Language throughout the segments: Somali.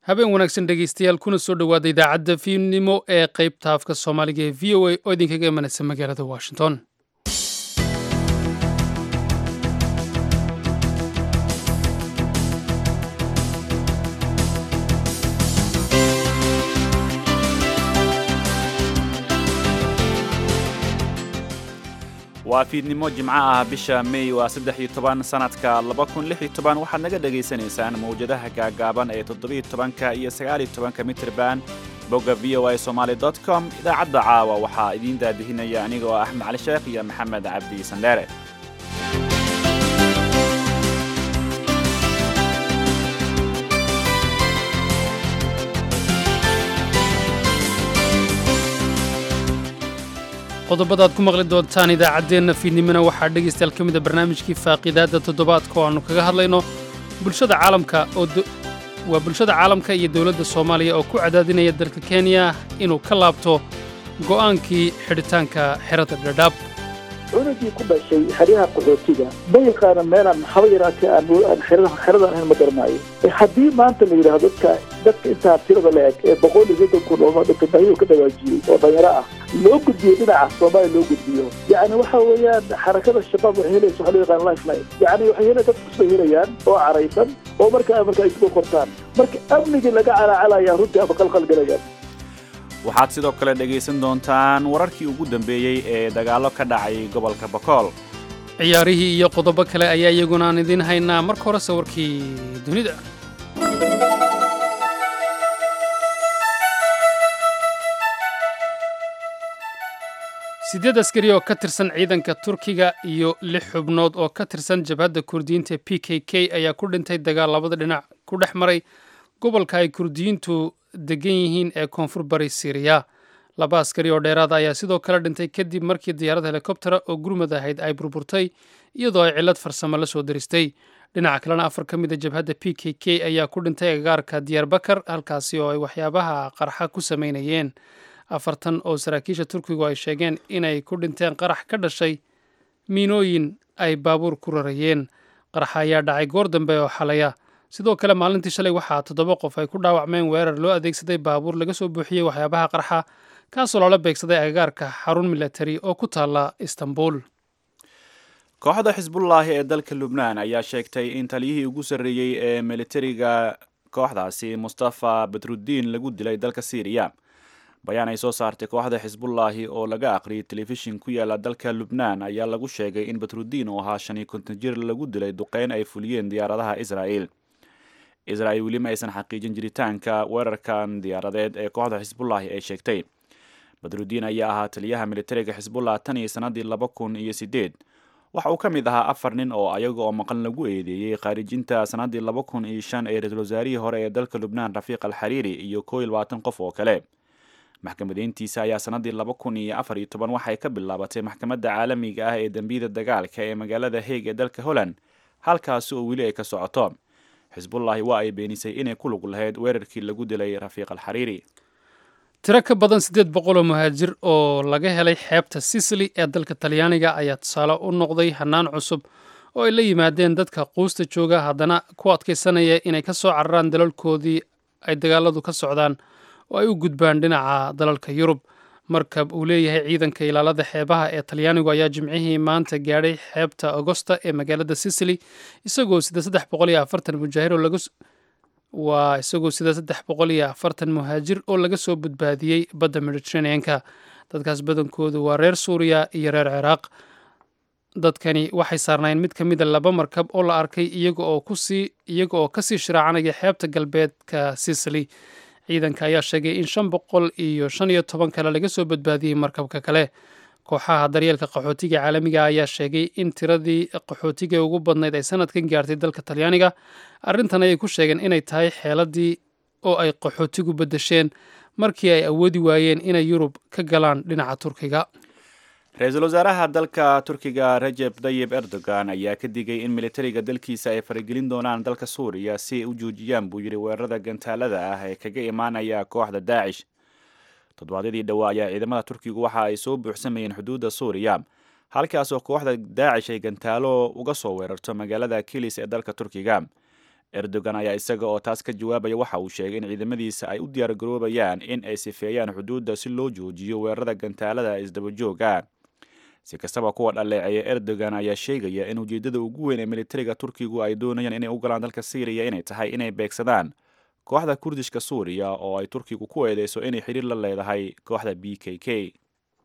habeen wanaagsan dhegaystayaal kuna soo dhowaada idaacadda fiidnimo ee qaybta afka soomaaliga ee v o a oo idinkaga imanaysa magaalada washington waa fiidnimo jimco ah bisha mey waa saddex iyo toban sanadka laba kun lix iyo toban waxaad naga dhagaysanaysaan mawjadaha gaagaaban ee toddobiyo tobanka iyo sagaaliyo tobanka mitirban bogga v o a somaali dot com idaacadda caawa waxaa idiin daadihinaya aniga oo axmed cali sheekh iyo maxamed cabdi sandheere qodobada aad ku maqli doontaan idaacaddeenna fiidnimona waxaa dhegaystayaal ka mid a barnaamijkii faaqiidaadda toddobaadka oo aannu kaga hadlayno bulshada caalamka oo waa bulshada caalamka iyo dowladda soomaaliya oo ku cadaadinaya dalka kenya inuu ka laabto go'aankii xidhitaanka xerada dhadhaab cunugii ku dhashay xeryaha qaxootiga ma yaqaana meelaan haba yaraatee aan xeradan ahayn ma garanaayo haddii maanta la yidhaahdo dadka dadka intaa tirada la eg ee boqol iyo soddon kun oo dhintay ka dhawaajiyey oo dhalinyaro ah loo gudbiyo dhinaca soomaaliya loo gudbiyo yacni waxa weeyaan xarakada shabaab waxay helaysa waxa loo yaqaan lifeline yacni waxay hela dad kusbay helayaan oo caraysan oo markaa marka ay isku qortaan marka amnigii laga calaacalaya runtii ama qalqalgalayaan waxaad sidoo kale dhegaysan doontaan wararkii ugu dambeeyey ee dagaallo ka dhacay gobolka bakool ciyaarihii iyo qodobo kale ayaa iyaguna aan idiin haynaa marka hore sawirkii dunida siddeed askari oo ka tirsan ciidanka turkiga iyo lix xubnood oo ka tirsan jabhadda kurdiyiinta p k k ayaa ku dhintay dagaal labada dhinac ku dhex maray gobolka ay kurdiyiintu degan yihiin ee koonfur bari siriya laba askari oo dheeraada ayaa sidoo kale dhintay kadib markii diyaarad helikobtera oo gurmad ahayd ay burburtay iyadoo ay cillad farsamo la soo diristay dhinaca kalena afar ka mid a jabhadda p k k ayaa ku dhintay agagaarka diyaarbakar halkaasi oo ay waxyaabaha qarxa ku samaynayeen afartan oo saraakiisha turkigu ay sheegeen inay ku dhinteen qarax ka dhashay miinooyin ay baabuur ku rarayeen qaraxa ayaa dhacay goor dambe oo xalaya sidoo kale maalintii shalay waxaa toddoba qof ay ku dhaawacmeen weerar loo adeegsaday baabuur laga soo buuxiyey waxyaabaha qarxa kaasoo loola beegsaday agagaarka xarun milatari oo ku taalla istanbul kooxda xisbullaahi ee dalka lubnaan ayaa sheegtay in taliyihii ugu sarreeyey ee militariga kooxdaasi mustafa badruddiin lagu dilay dalka syriya bayaan ay soo saartay kooxda xisbullaahi oo laga aqriyay telefishin ku yaala dalka lubnaan ayaa lagu sheegay in badruddiin oo ahaa shan iyo konton jir lagu dilay duqeyn ay fuliyeen diyaaradaha israa'el israa'il weli ma aysan xaqiijin jiritaanka weerarkan diyaaradeed ee kooxda xisbullaahi ay sheegtay badruddiin ayaa ahaa taliyaha militariga xisbullah tan iyo sannadii laba kun iyo siddeed waxa uu ka mid ahaa afar nin oo ayaga oo maqan lagu eedeeyey khaarijinta sannadii laba kun iyo shan ee ra-iisul wasaarihii hore ee dalka lubnaan rafiiq al xariiri iyo koo iyo labaatan qof oo kale maxkamadeyntiisa ayaa sannadii laba kun iyo afar iyo toban waxay ka bilaabatay maxkamadda caalamiga ah ee dembiyada dagaalka ee magaalada heeg ee dalka holland halkaasi oo weli ay ka socoto xisbullaahi waa ay beenisay inay ku lug lahayd weerarkii lagu dilay rafiiq al xariiri tiro ka badan siddeed boqol oo muhaajir oo laga helay xeebta sicily ee dalka talyaaniga ayaa tusaale u noqday hannaan cusub oo ay la yimaadeen dadka quusta jooga haddana ku adkaysanaya inay ka soo cararaan dalalkoodii ay dagaaladu ka socdaan oo ay u gudbaan dhinaca dalalka yurub markab uu leeyahay ciidanka ilaalada xeebaha ee talyaanigu ayaa jimcihii maanta gaadhay xeebta agosta ee magaalada sicily isagoo sida saddex boqol iyo afartan mujaahir oo laga waa isagoo sida saddex boqol iyo afartan muhaajir oo laga soo badbaadiyey badda mediterraneanka dadkaas badankoodu waa reer suuriya iyo reer ciraaq dadkani waxay saarnaayeen mid ka mida laba markab oo la arkay iyaga oo kusii iyaga oo kasii shiraacanaya xeebta galbeedka sicily ciidanka ayaa sheegay in shan boqol iyo shan iyo toban kale laga soo badbaadiyey markabka kale kooxaha daryeelka qaxootiga caalamiga ayaa sheegay in tiradii qaxootiga ugu badnayd ay sanadkan gaartay dalka talyaaniga arrintan ayay ku sheegeen inay tahay xeeladii oo ay qaxootigu beddesheen markii ay awoodi waayeen inay yurub ka galaan dhinaca turkiga ra-iisul wasaaraha dalka turkiga rajeb tayib erdogan ayaa ka digay in militariga dalkiisa ay faragelin doonaan dalka suuriya si ay u joojiyaan buu yidhi weerarada gantaalada ah ee kaga imaanaya kooxda daacish toddobaadyadii dhowaa ayaa ciidamada turkigu waxa ay soo buuxsamayeen xuduudda suuriya halkaasoo kooxda daacish ay gantaalo uga soo weerarto magaalada kilis ee dalka turkiga erdogan ayaa isaga oo taas ka jawaabaya waxa uu sheegay in ciidamadiisa ay u diyaargaroobayaan in ay sifeeyaan xuduudda si loo joojiyo weerarada gantaalada isdabajooga si kastaba kuwa dhaleeceeya erdogan ayaa sheegaya in ujeeddada ugu weyn ee militariga turkigu ay doonayaan inay u galaan dalka syriya inay tahay inay beegsadaan kooxda kurdishka suuriya oo ay turkigu ku eedeyso inay xidhiir la leedahay kooxda b k k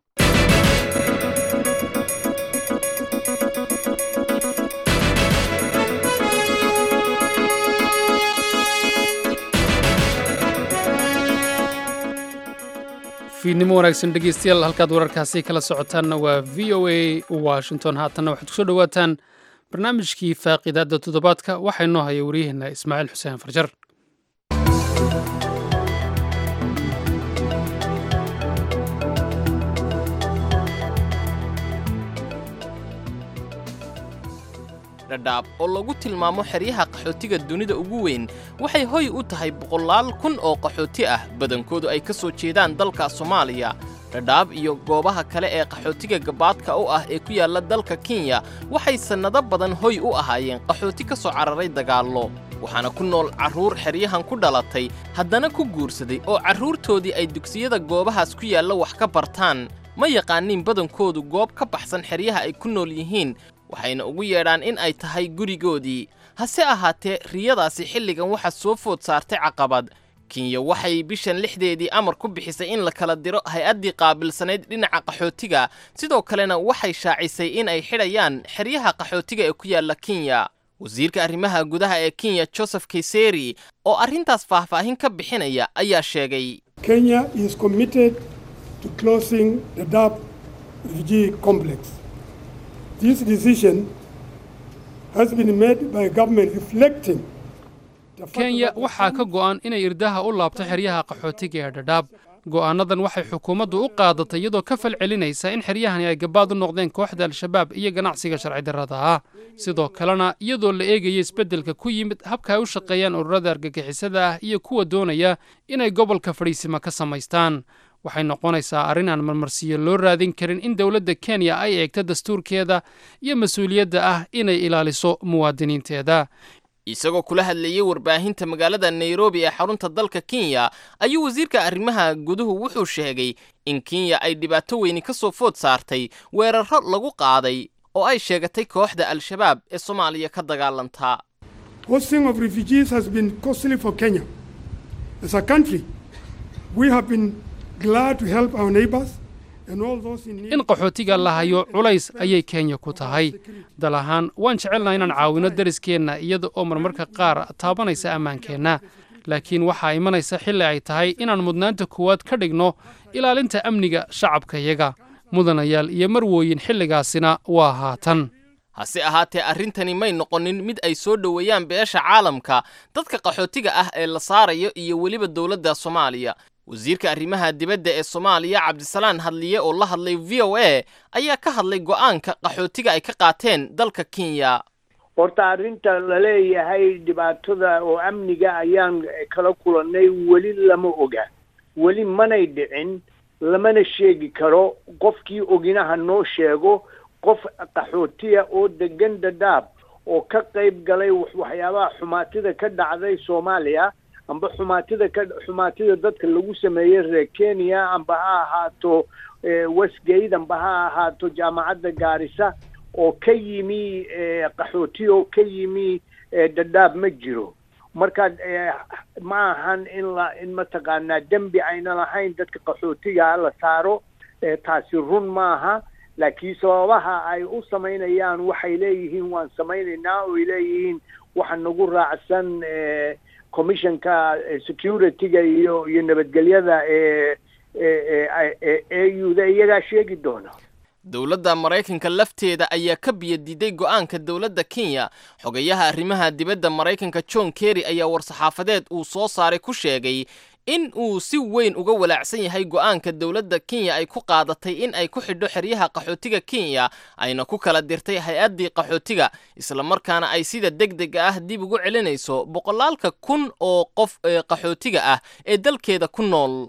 fiidnimo wanaagsan dhegeystayaal halkaad wararkaasi kala socotaanna waa v o a washington haatanna waxaad kusoo dhowaataan barnaamijkii faaqidaadda toddobaadka waxaa inoo haya waryaheena ismaaciil xuseen farjar dhadhaab oo lagu tilmaamo xeryaha qaxootiga dunida ugu weyn waxay hoy u tahay boqolaal kun oo qaxooti ah badankoodu ay ka soo jeedaan dalka soomaaliya dhadhaab iyo goobaha kale ee qaxootiga gabaadka u ah ee ku yaalla dalka kenya waxay sannado badan hoy u ahaayeen qaxooti ka soo cararay dagaallo waxaana ku nool carruur xeryahan ku dhalatay haddana ku guursaday oo carruurtoodii ay dugsiyada goobahaas ku yaalla wax ka bartaan ma yaqaaniin badankoodu goob ka baxsan xeryaha ay ku nool yihiin waxayna ugu yeedhaan in ay tahay gurigoodii hase ahaatee riyadaasi xilligan waxaa soo food saartay caqabad kenya waxay bishan lixdeedii amar ku bixisay in la kala diro hay-addii qaabilsanayd dhinaca qaxootiga sidoo kalena waxay shaacisay in ay xidhayaan xeryaha qaxootiga ee ku yaalla kenya wasiirka arrimaha gudaha ee kenya joseph kayseri oo arrintaas faahfaahin ka bixinaya ayaa sheegay Kenya is committed to closing the Dab refugee complex. This decision has been made by government reflecting the fact kenya that waxaa ka go'an inay irdaha u laabto xeryaha qaxootiga ee dhadhaab go'aanadan waxay xukuumaddu u qaadatay iyadoo ka fal celinaysa in xeryahani ay gabaad u noqdeen kooxda al-shabaab iyo ganacsiga sharci darrada ah sidoo kalena iyadoo la eegaya isbeddelka ku yimid habka ay u shaqeeyaan ururada argagixisada ah iyo kuwa doonaya inay gobolka fadhiisima ka samaystaan waxay noqonaysaa arrin aan marmarsiyo loo raadin karin in dowladda kenya ay eegto dastuurkeeda iyo mas-uuliyadda ah inay ilaaliso muwaadiniinteeda isagoo kula hadlayey warbaahinta magaalada nairobi ee xarunta dalka kenya ayuu wasiirka arrimaha guduhu wuxuu sheegay in kenya ay dhibaato weyni ka soo food saartay weerarro lagu qaaday oo ay sheegatay kooxda al-shabaab ee soomaaliya ka dagaalantaa hosting of refugees has been costly for Kenya. As a country, we have been glad to help our neighbors and all those in need. in qaxootiga la hayo culays ayay kenya ku tahay dal ahaan waan jecelnaha inaan caawino deriskeenna iyada oo marmarka qaar taabanaysa ammaankeenna laakiin waxaa imanaysa xilli ay tahay inaan mudnaanta koowaad ka dhigno ilaalinta amniga shacabkayaga mudanayaal iyo marwooyin xilligaasina waa haatan hase ahaatee arrintani may noqonin mid ay soo dhoweeyaan beesha caalamka dadka qaxootiga ah ee la saarayo iyo weliba dowladda soomaaliya wasiirka arrimaha dibadda ee soomaaliya cabdisalaan hadliye oo la hadlay v o a ayaa ka hadlay go'aanka qaxootiga ay ka qaateen dalka kenya horta arrinta laleeyahay dhibaatada oo amniga ayaan kala kulannay weli lama oga weli manay dhicin lamana sheegi karo qofkii oginaha noo sheego qof qaxootiya oo degan dhadhaab oo ka qayb galay wax- waxyaabaha xumaatida ka dhacday soomaaliya amba xumaatida ka xumaatida dadka lagu sameeyey reer kenya amba ha ahaato eh, westgate amba ha ahaato jaamacadda gaarisa oo ka yimi eh, qaxooti oo ka yimi eh, dhadhaab ma jiro marka eh, ma ahan in la in mataqaanaa dembi ayna lahayn dadka qaxootiga la saaro eh, taasi run maaha laakiin sababaha ay u samaynayaan waxay leeyihiin waan samaynaynaa oy leeyihiin waxa nagu raacsan eh, commissionka eh, security-ga iyo iyo nabadgelyada ee ee ee ee au-da iyagaa sheegi doona dowladda maraykanka lafteeda ayaa ka biyadiiday go'aanka dowladda kenya xogayaha arrimaha dibadda maraykanka john kerry ayaa war-saxaafadeed uu soo saaray ku sheegay in uu si weyn uga walaacsan yahay go'aanka dowladda kenya ay ku qaadatay in ay ku xidho xeryaha qaxootiga kenya ayna ku kala dirtay hay-addii qaxootiga islamarkaana ay sida degdega ah dib ugu celinayso boqolaalka kun oo qof ee qaxootiga ah ee dalkeeda ku nool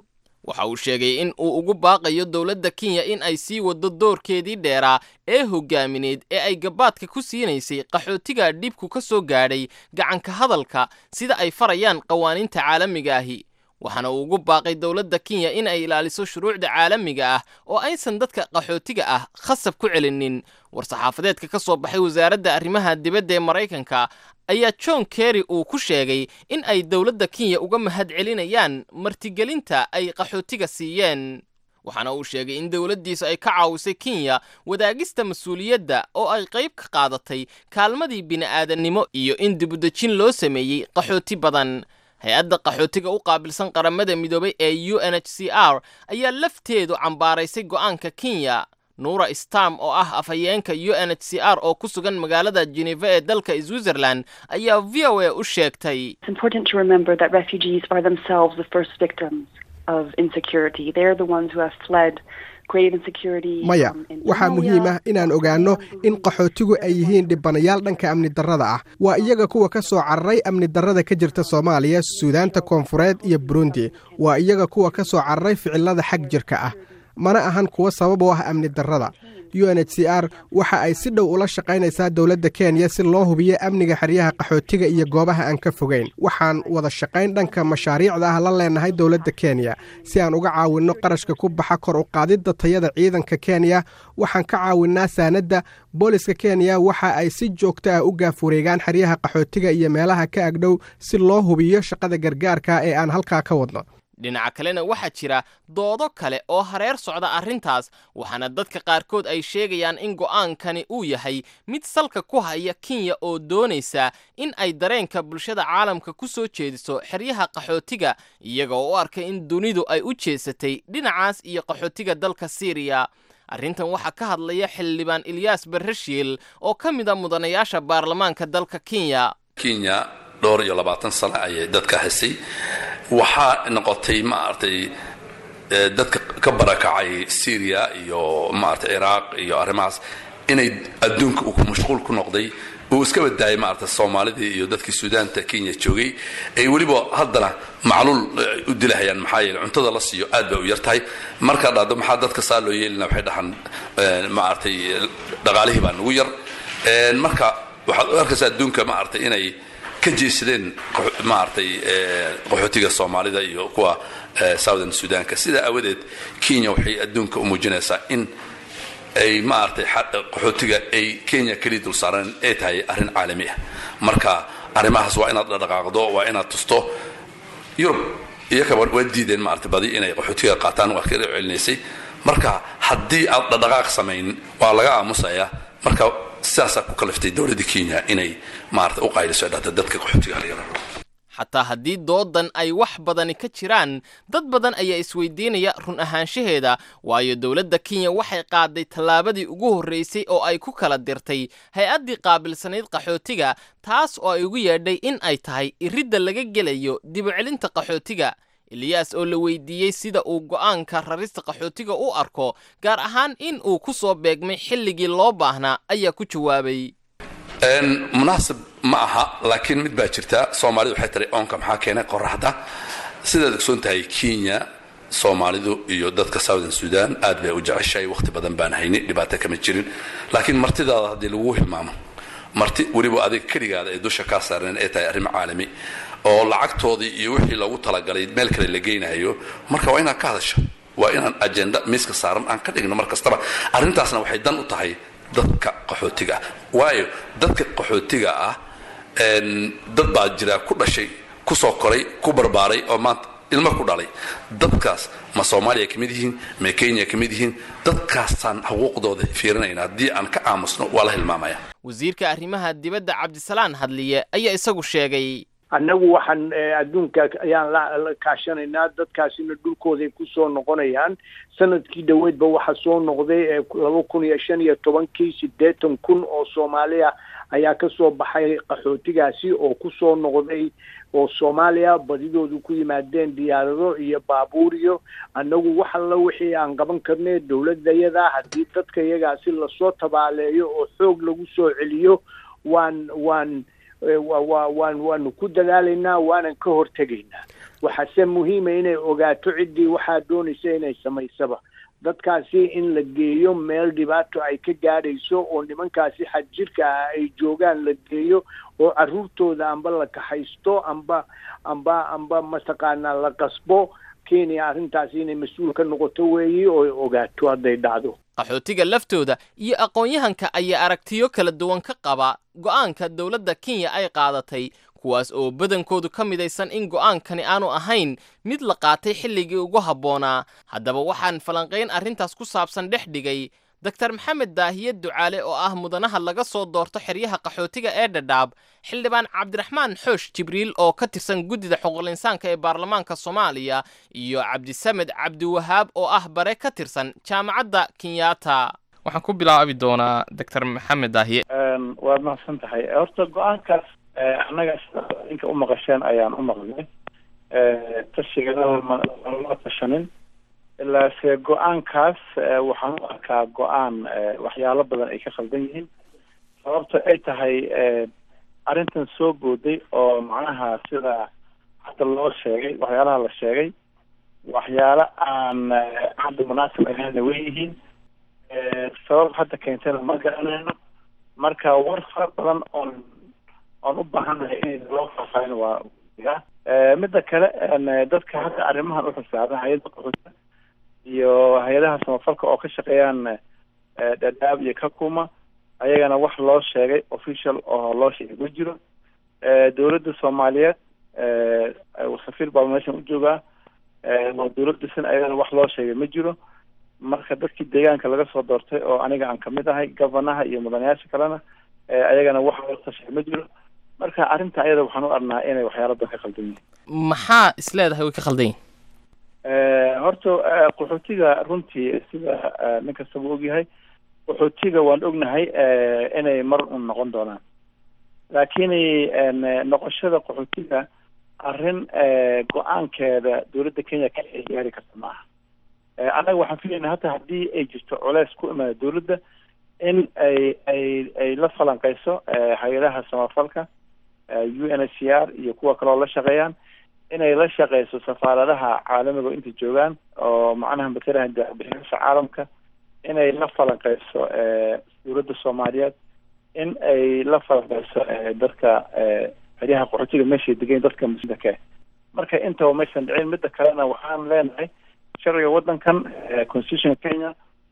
waxa uu sheegay in uu ugu baaqayo dowladda kenya in ay sii waddo doorkeedii dheeraa ee hoggaamineed ee ay gabaadka ku siinaysay qaxootiga dhibku ka soo gaadhay gacanka hadalka sida ay farayaan qawaaniinta caalamiga ahi waxaana uu ugu baaqay dowladda kenya in ay ilaaliso shuruucda caalamiga ah oo aysan dadka qaxootiga ah khasab ku celinin war-saxaafadeedka ka soo baxay wasaaradda arrimaha dibadda ee maraykanka ayaa john kerry uu ku sheegay in ay dowladda kenya uga mahad celinayaan martigelinta ay qaxootiga siiyeen waxaana uu sheegay in dowladdiisu ay ka caawisay kenya wadaagista mas-uuliyadda oo ay qayb ka qaadatay kaalmadii bini'aadannimo iyo in dibudejin loo sameeyey qaxooti badan hay-adda qaxootiga u qaabilsan qaramada midoobay ee u n h c r ayaa lafteedu cambaaraysay go'aanka kenya nuura stam oo ah afhayeenka u n h c r oo ku sugan magaalada geneva ee dalka switzerland ayaa v o a u sheegtay It's important to remember that refugees are themselves the first victims of insecurity. They're the ones who have fled great insecurity. maya um, in waxaa Somalia, muhiim ah inaan ogaanno in qaxootigu ay yihiin dhibanayaal dhanka amni darrada ah waa iyaga kuwa ka soo cararay amni darrada ka jirta soomaaliya suudaanta koonfureed iyo burundi waa iyaga kuwa ka soo cararay ficilada xag jirka ah mana ahan kuwa sabab u ah amni darrada u n h c r waxa ay si dhow ula shaqaynaysaa dowladda kenya si loo hubiyo amniga xeryaha qaxootiga iyo goobaha aan ka fogeyn waxaan wada shaqayn dhanka mashaariicda ah la leenahay dowladda kenya si aan uga caawinno qarashka ku baxa kor u qaadidda tayada ciidanka kenya waxaan ka caawinnaa saanadda booliska kenya waxa ay si joogto ah u gaaf wareegaan xeryaha qaxootiga iyo meelaha ka agdhow si loo hubiyo shaqada gargaarka ee aan halkaa ka wadno dhinaca kalena waxaa jira doodo kale oo hareer socda arrintaas waxaana dadka qaarkood ay sheegayaan in go'aankani uu yahay mid salka ku haya kenya oo doonaysa in ay dareenka bulshada caalamka ku soo jeediso xeryaha qaxootiga iyaga oo u arka in dunidu ay u jeesatay dhinacaas iyo qaxootiga dalka siiriya arrintan waxaa ka hadlaya xildhibaan ilyaas barreshiil oo ka mid a mudanayaasha baarlamaanka dalka kenya kenya dhowr iyo labaatan sano ayay dadka haysay waxaa noqotay maaragtay eh, dadka ka barakacay syria iyo maaragtay ciraaq iyo arrimahaas inay adduunka uu ku mashquul ku noqday uu iska badaayay maaragtay soomaalidii iyo dadkii suudaanta kenya joogay ay weliba haddana macluul eh, u dilahayaan maxaa yeele cuntada la siiyo aad bay u yar tahay markaa dhahdo maxaa dadka saa loo yeelina waxay dhahan eh, maaragtay dhaqaalihii baa nagu yar Eh, marka waxaad u arkaysaa adduunka maaragtay inay ka jeesadeen qaxo- maaragtay eh, qaxootiga soomaalida iyo kuwa eh, southern sudanka sidaa aawadeed kenya waxay adduunka u muujinaysaa in ay maaragtay xa- qaxootiga ay kenya keliya dul saareen ay tahay arrin caalami ah marka arrimahaas waa inaad dhaqaaqdo waa inaad tusto yurub iyakaba waa diideen maaragtay badi inay qaxootiga qaataan waa kaga celinaysay marka haddii aad dhaqdhaqaaq samayn waa laga aamusayaa marka sidaasaa ku kaliftay dowladda kenya inay maaragtay u qayliso ay dhahda dadka qaxootiga halyara xataa haddii doodan ay wax badani ka jiraan dad badan ayaa isweydiinaya run ahaanshaheeda waayo dowladda kenya waxay qaaday tallaabadii ugu horraysay oo ay ku kala dirtay hay-addii qaabilsanayd qaxootiga taas oo ay ugu yeedhay in ay tahay iridda laga gelayo dibucelinta qaxootiga eliyaas oo la weydiiyey sida uu go'aanka rarista qaxootiga u arko gaar ahaan in uu ku soo beegmay xilligii loo baahnaa ayaa ku jawaabay Een, munaasib ma aha laakiin mid baa jirta soomaalidu waxay tiri oonka maxaa keenay qoraxda sidaad ogsoon tahay kenya soomaalidu iyo dadka southern sudan aad bay u jeceshahay waqti badan baan hayni dhibaato kama jirin laakiin martidaada haddii lagu hilmaamo marti weliba adiga keligaada ay dusha kaa saareen ay tahay arrimo caalami oo lacagtoodii iyo wixii loogu talagalay meel kale la geynayo marka waa inaad ka hadasho waa inaan ajenda miiska saaran aan ka dhigno mar kastaba arrintaasna waxay dan u tahay dadka qaxootiga ah waayo dadka qaxootiga ah een, dad baa jira ku dhashay ku soo koray ku barbaaray oo maanta ilmo ku dhalay dadkaas ma soomaaliya ka mid yihiin ma kenya ka mid yihiin dadkaasaan xuquuqdooda fiirinayna haddii aan ka aamusno waa la hilmaamaya wasiirka arrimaha dibadda cabdisalaan hadliye ayaa isagu sheegay annagu waxaan eh, adduunka ayaan la la kaashanaynaa dadkaasina dhulkooday kusoo noqonayaan sanadkii dhoweedba waxaa soo noqday eh, laba kun iyo shan iyo tobankii siddeetan kun oo soomaaliya ayaa kasoo baxay qaxootigaasi oo kusoo noqday oo soomaaliya badidoodu ku yimaadeen diyaarado iyo baabuur iyo annagu wax alla wixii aan qaban karnay dowladayada haddii dadka iyagaasi lasoo tabaaleeyo oo xoog lagu soo celiyo waan waan waan waanu ku dadaalaynaa waanan ka hortegaynaa waxaase muhiima inay ogaato ciddii waxaa doonaysa inay samaysaba dadkaasi in la geeyo meel dhibaato ay ka gaadhayso oo nimankaasi xadjirka ah ay joogaan la geeyo oo carruurtooda amba la kaxaysto amba amba amba mataqaanaa la qasbo kenya arrintaasi inay mas-uul ka noqoto weeyi oo ay ogaato hadday dhacdo qaxootiga laftooda iyo aqoon-yahanka ayaa aragtiyo kala duwan ka qaba go'aanka dowladda kenya ay qaadatay kuwaas oo badankoodu ka midaysan in go'aankani aanu ahayn mid la qaatay xilligii ugu habboonaa haddaba waxaan falanqayn arrintaas ku saabsan dhex dhigay doktar maxamed daahiye ducaale oo ah mudanaha laga soo doorto xeryaha qaxootiga ee dhadhaab xildhibaan cabdiraxmaan xoosh jibriil oo ka tirsan guddida xuquuqlinsaanka ee baarlamaanka soomaaliya iyo cabdisamed cabdiwahaab oo ah bare ka tirsan jaamacadda kenyatta waxaan ku bilaabi doonaa doctor maxamed daahiye waad mahadsan tahay horta go-aankaas annaga sida ninka u maqasheen ayaan u maqlnay tashiganada malama tashanin ilaase go-aankaas waxaan u arkaa go-aan waxyaalo badan ay ka khaldan yihiin sababto ay tahay arrintan soo booday oo macnaha sida hadda loo sheegay waxyaalaha la sheegay waxyaalo aan hadda munaasib ahaynna way yihiin sabab hadda keentana ma garanayno marka war fara badan oon oon u baahanahay in loo faahfaahin waa midda kale dadka hadda arrimahan u xisaaban hay-adda qaxoota iyo hay-adaha samafalka oo ka shaqeeyaan dhadhaab iyo kakuma ayagana wax loo sheegay official oo loo sheegay ma jiro dowladda soomaaliyeed safiir baa meeshan u joogaa waa dowlad dhisan ayagana wax loo sheegay ma jiro marka dadkii deegaanka laga soo doortay oo aniga aan kamid ahay governaha iyo mudanayaasha kalena ayagana wax loo tashay ma jiro marka arrinta ayada waxaan u arnaa inay waxyaalo badan ka khaldan yihiin maxaa is leedahay way ka khaldan yihin horta qaxootiga runtii sida nin kastaba ogyahay qaxootiga waan ognahay inay mar un noqon doonaan laakiin noqoshada qaxootiga arrin go-aankeeda dowladda kenya ka ay gaari karta ma aha annaga waxaan filaynaa hata haddii ay jirto culeys ku imaada dowladda in ay ay ay la falanqeyso hay-adaha samafalka u n h c r iyo kuwa kaleo la shaqeeyaan inay la shaqeyso safaaradaha caalamiga inta joogaan oo macnaha matalaha daabixinasha caalamka inay la falanqeyso dowladda soomaaliyeed in ay la falanqeyso dadka xeryaha qaxootiga meeshay degayn dadka muslimka marka intaba maysan dhicin midda kalena waxaan leenahay sharciga waddankan constitution kenya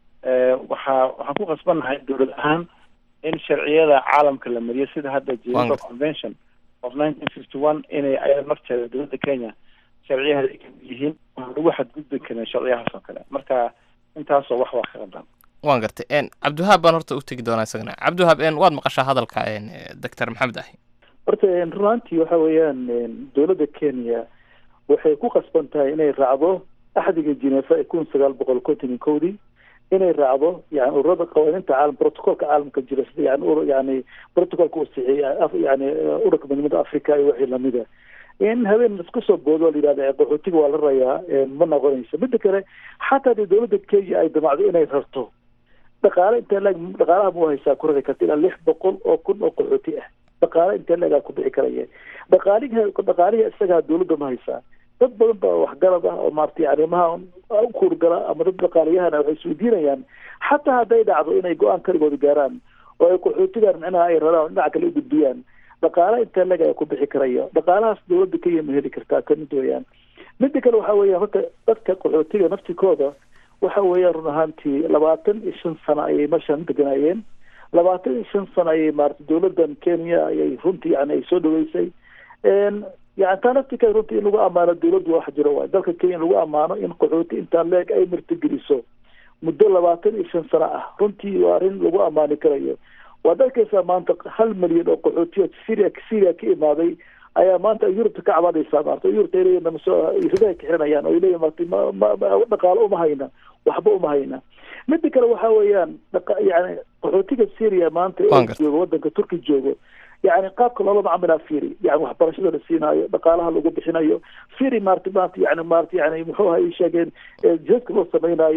waxaa waxaan ku qasbannahay dowlad ahaan in sharciyada caalamka la mariyo sida hadda geneva convention of nineteen fifty one inay ayada nafteeda dowladda kenya sharciyaheeda ay kamid yihiin waan lagu xadgudbi karin sharciyahaas oo kale marka intaasoo wax waa ka qaldan waan gartay cabdiwahaab baan horta u tegi doonaa isagana cabdiwahaab waad maqashaa hadalka doctor maxamed ahi horta runaantii waxa weeyaan dowladda kenya waxay ku qasban tahay inay raacdo axdiga jineefa ee kun sagaal boqol konton iyo kowdii inay raacdo yani ururada qawaaniinta caalam protocolka caalamka jira sida yani yani protocolka uu sixiya yani ururka midnimada africa iyo wixii lamida in habeen isku soo boodo la yidhahda qaxootiga waa la rayaa ma noqonayso midda kale xataa hadii dowladda kenya ay damacdo inay rarto dhaqaale intee leeg dhaqaalaha mu haysaa ku rari karta ilaa lix boqol oo kun oo qaxooti ah dhaqaale intee leegaa ku bixi karaya dhaqaalihi dhaqaalihi isagaa dowladda ma haysaa dad badan baa waxgarad ah oo maaragtay arrimaha u kuurgala ama dad dhaqaaliyahana waxay isweydiinayaan xataa hadday dhacdo inay go-aan kaligooda gaaraan oo ay qaxootigan micnaha ay raraan dhinaca kale u gudbiyaan dhaqaale intee leg ayaa ku bixi karaya dhaqaalahaas dowladda kenya ma heli kartaa kamid weeyaan midda kale waxa weeyaan horta dadka qaxootiga naftikooda waxa weeyaan run ahaantii labaatan iyo shan sano ayay meeshan deganaayeen labaatan iyo shan sano ayay maarata dowladdan kenya ayay runtii yani ay soo dhaweysay yani taa naftika runtii in lagu ammaano dowladdu wax jiro waay dalka kenya in lagu ammaano in qaxooti intaa leeg ay martigeliso muddo labaatan iyo shan sano ah runtii waa arrin lagu ammaani karayo waad arkaysaa maanta hal milyan oo qaxootiyo syria syria ka imaaday ayaa maanta yurubta ka cabanaysaa maarata yurubta ay leeyihin namasoo ridahay ka xiranayaan oo ay leeyihin maarata ma ma ma dhaqaalo uma hayna waxba uma hayna midda kale waxa weeyaan dhaqa yani qaxootiga syria maanta ee joogo waddanka turki joogo yani qaabka loola macamilaa firi yani waxbarashada la siinaayo dhaqaalaha lagu bixinayo firi maarata maarata yani maarata yani muxuu aha ii sheegeen jidadka loo samaynayo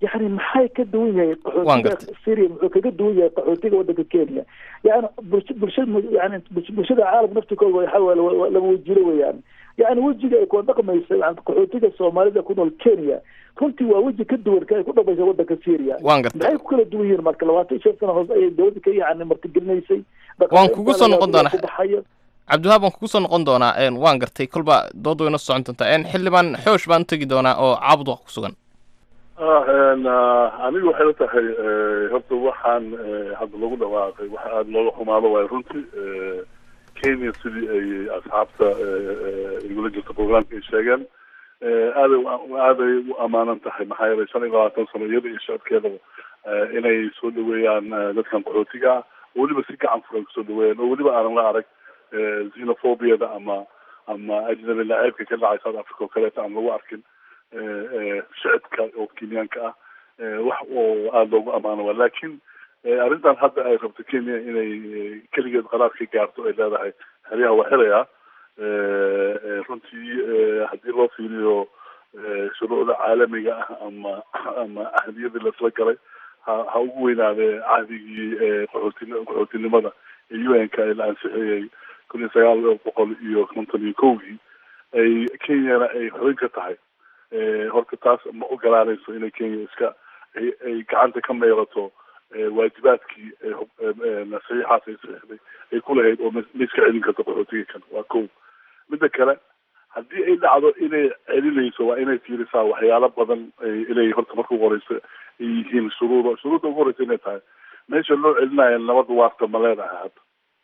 yani maxay ka duwan yahay Waan qaxootiga syria muxuu kaga duwan yahay qaxootiga wadanka kenya yani bulsha bulshada yani bulsh- bulshada caalam naftikooda waxa waaye wa- wa- laba wejiro weeyaan yani wejiga ay ku dhaqmaysa yani qaxootiga soomaalida ku nool kenya runtii waa weji ka duwan ka ay ku dhaqmaysa wadanka syria waan gartay maxay ku kala duwan yihiin marka labaatan iyo shan sano hoose ayay dowladda ka yani martigelinaysay Waan kugu soo noqon doonaa. ku baxaya cabdiwahaab waan kugu soo noqon doonaa een, waan gartay kolba dood wayna socon doontaa een, xildhibaan xoosh baan u tegi doonaa oo caabud wax ku sugan ah n anigu waxay la tahay eh, horta waxaan eh, hadda lagu dhawaaqay waxa aada looga xumaado waayo runtii eh, kenya sidii ay asxaabta eh, eh, igula jirta programka ay sheegeen eh, aaday u- aaday u amaanan tahay maxaa yeelay shan iyo labaatan sano iyada iyo shacabkeedaba eh, inay soo dhaweeyaan eh, dadkan qaxootiga ah oo weliba si gacan furan kusoo dhaweeyaan oo weliba aanan la arag eh, xenophobiyada ama ama ajnabi lacaybka ka dhacay south africa oo kaleeta aan lagu arkin eh, eh, shicibka oo kenyaanka ah eh, wax oo aada loogu amaano waa laakiin eh, arrintan hadda ay rabto kenya inay eh, keligeed qaraar ka gaarto ay leedahay xeryaha waa xirayaa eh, eh, runtii eh, haddii loo fiiriyo eh, shuruucda caalamiga ah ama ama ahdiyadii lasla galay ha ha ugu weynaadee cahdigii eh, qaxootin qaxootinimada ee u n ka ee la ansixiyey kun iyo sagaal boqol iyo konton iyo kowgii ay kenyana ay xubin ka tahay Eh, horta taas ma ogolaanayso inay kenya iska ay ay gacanta ka meerato eh, waajibaadkii eh, hub- eh, eh, saxiixaas ay saxiixday ay ku lahayd oo ma ma iska celin karto qaxootiga kan waa kow midda kale haddii ay dhacdo inay celinayso waa inay fiirisaa waxyaalo badan ay- inay horta marka ugu horeysa ay yihiin shuruudo shuruudda ugu horeysa inay tahay meesha loo celinayo nabad waarta ma leedahay hadda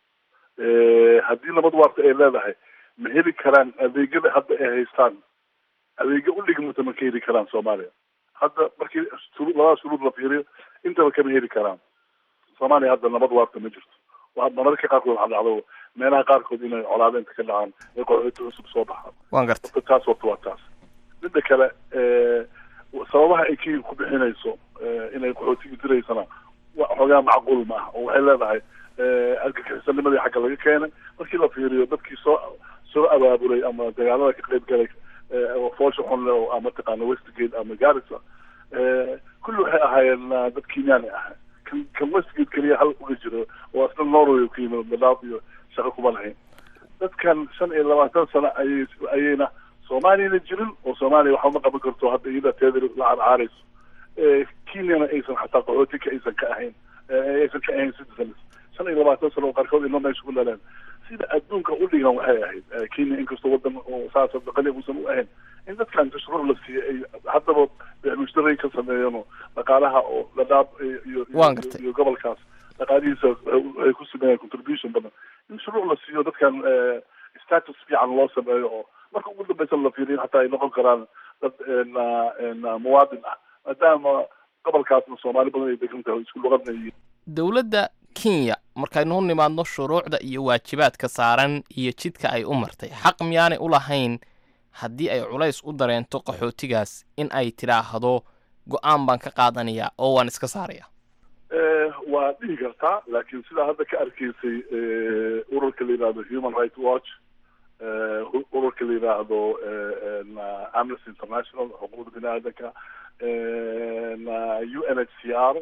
Eh, haddii nabad waarta ay leedahay ma heli karaan adeegyada hadda ay haystaan adeegyo u dhigmata ma ka heli karaan soomaaliya hadda markii shuruu labada shuruud la fiiriyo intaba kama heli karaan soomaaliya hadda nabad waarta ma jirto waa mararka qaarkood waxaa dhacdo meelaha qaarkood inay colaado inta ka dhacaan ay qaxooti cusub soo baxaan waan gartay horta taas horta waa taas midda kale eh, sababaha ay kenya ku bixinayso eh, inay qaxootiga diraysana wa xoogaa macquul ma ah oo waxay leedahay eh, argagixisanimadii xagga laga keenay markii la fiiriyo dadkii soo soo abaabulay ama dagaalada ka qayb galay eh, oo foosha xun leh oo ama taqaana westgate ama garissa eh, kulli waxay ahaayeen ah, dad kenyaani ah kan kan westgate keliya hal uga jiro oo asna norway uu ka yimid dadaaf iyo shaqo kuma lahayn dadkan shan iyo labaatan sano ayay ayayna soomaaliyana jirin oo soomaaliya waxba ma qaban karto hadda iyada teeda la carcaarayso Eh, kenyana aysan xataa qaxootika aysan ka ahayn eh, aysan ka ahayn citizens shan iyo labaatan sano oo qaarkood ilmo meesha ku dhaleen sida adduunka u dhigan waxay ahayd eh, kenya inkastoo wadan oo saas dhaqali uusan u ahayn in dadkan tashruur la siiyo ay haddaba mushtaray ka sameeyeen oo dhaqaalaha oo dhadhaab iyo iyo- Waan gartay. iyo gobolkaas dhaqaalihiisa ay ku sameeyeen contribution badan in shuruuc la siiyo dadkan eh, status fiican loo sameeyo oo marka ugu dambeysa la fiiriyo xataa ay noqon karaan dad na- na muwaadin ah maadaama gobolkaasna soomaali badan ay degan tahay oo isku luqadna yihiin dowladda kenya markaynu u nimaadno shuruucda iyo waajibaadka saaran iyo jidka ay u martay xaq miyaanay u lahayn haddii ay culays u dareento qaxootigaas in ay tidhaahdo go-aan baan ka qaadanayaa oo waan iska saaraya Eh, waa dhihi kartaa laakiin sidaa hadda ka arkaysay eh, ururka la yidhahdo human rights watch eh, hu- ururka la yidhaahdo eh, na amnesty international xuquuqda bini aadanka eh, na u n h c r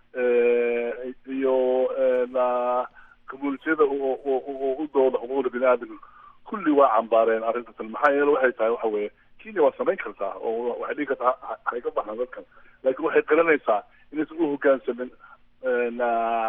eh, iyo eh, na communitiyada oo- oo oo u dooda xuquuqda bini aadanka kulli waa cambaareen arrintan maxaa yeele waxay tahay waxa weeye kenya waa samayn kartaa oo waxay dhihi kartaa ha- ha iga baxaan dadkan laakiin waxay garanaysaa inaysan u hogaansamin na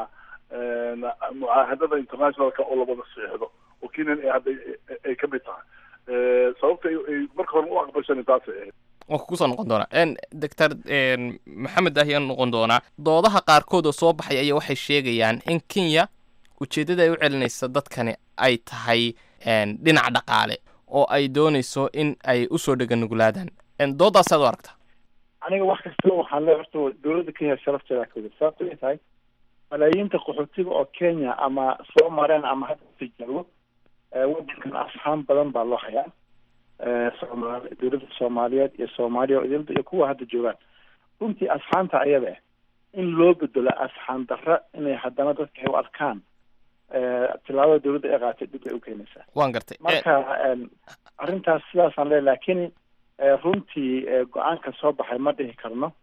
na mucaahadada internationalka oo labada saxiixdo oo kenyan ay hadda ay- ay ka mid tahay Eh, sababta ay ay marka hore u aqbashan taasay ahayd waan kugu soo noqon doonaa n doctor n maxamed ahyaan noqon doonaa doodaha qaarkood oo soo baxay ayaa waxay sheegayaan in kenya ujeeddada ay u celinaysa dadkani ay tahay n dhinac dhaqaale oo ay doonayso in ay usoo dheganugulaadaan n doodaasaad u aragtaa aniga wax kastaba waxaan leeyahay horta dowladda kenya sharafteeda ka wada sababto ay tahay malaayiinta qaxootiga oo kenya ama soo mareen ama hadda tijaabo eh, wadankan asxaan badan baa loo hayaa Eh, soomaali dowladda soomaaliyeed iyo soomaaliya oo idilda iyo kuwa hadda joogaan runtii asxaanta ayada ah in loo bedelo asxaan darra inay haddana dadka ay u arkaan eh, tillaabada dowladda ay qaatay dib ay u keenaysaa waan gartay marka em, arrintaas sidaasaan leeyahay laakiin eh, runtii eh, go-aanka soo baxay ma dhihi karno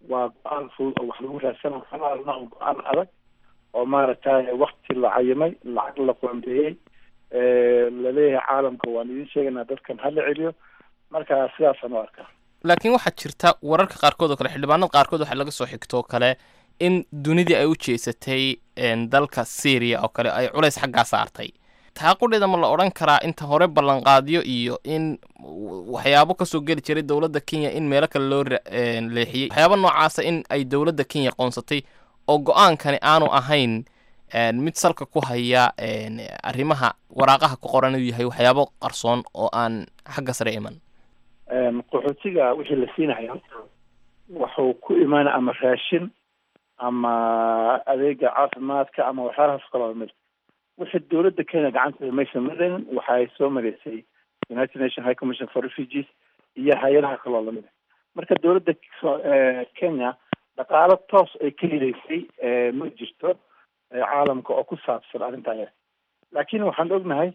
waa go-aan fudud oo wax lagu raadsana waxaana go-aan adag oo maaragtay wakti la cayimay lacag la qoondeeyey laleeyahay caalamka waan idin sheegaynaa dadkan hala celiyo marka sidaasaan u arkaa laakiin waxaa jirta wararka qaarkood oo kale xildhibaanada qaarkood waxaa laga soo xigto oo kale in dunidii ay u jeesatay dalka syria oo kale ay culays xaggaa saartay taa qudheeda ma la odhan karaa inta hore ballanqaadyo iyo in waxyaabo kasoo geli jiray dowladda kenya in meelo kale loo leexiyey waxyaabo noocaasa in ay dowladda kenya qoonsatay oo go-aankani aanu ahayn mid salka ku haya arrimaha waraaqaha ku qoran inuu yahay waxyaabo qarsoon oo aan xagga sare iman qaxootiga wixii la siinaya wuxuu ku imaana ama raashin ama adeega caafimaadka ama waxyaalahaas kaloo mid wixii dowladda kenya gacanteeda maysan marayn waxay soo maraysay united nation high commission for refugees iyo hay-adaha kaloo lamid marka dowladda kenya dhaqaalo toos ay ka heleysay ma jirto caalamka oo ku saabsan arrintaa laakiin waxaan ognahay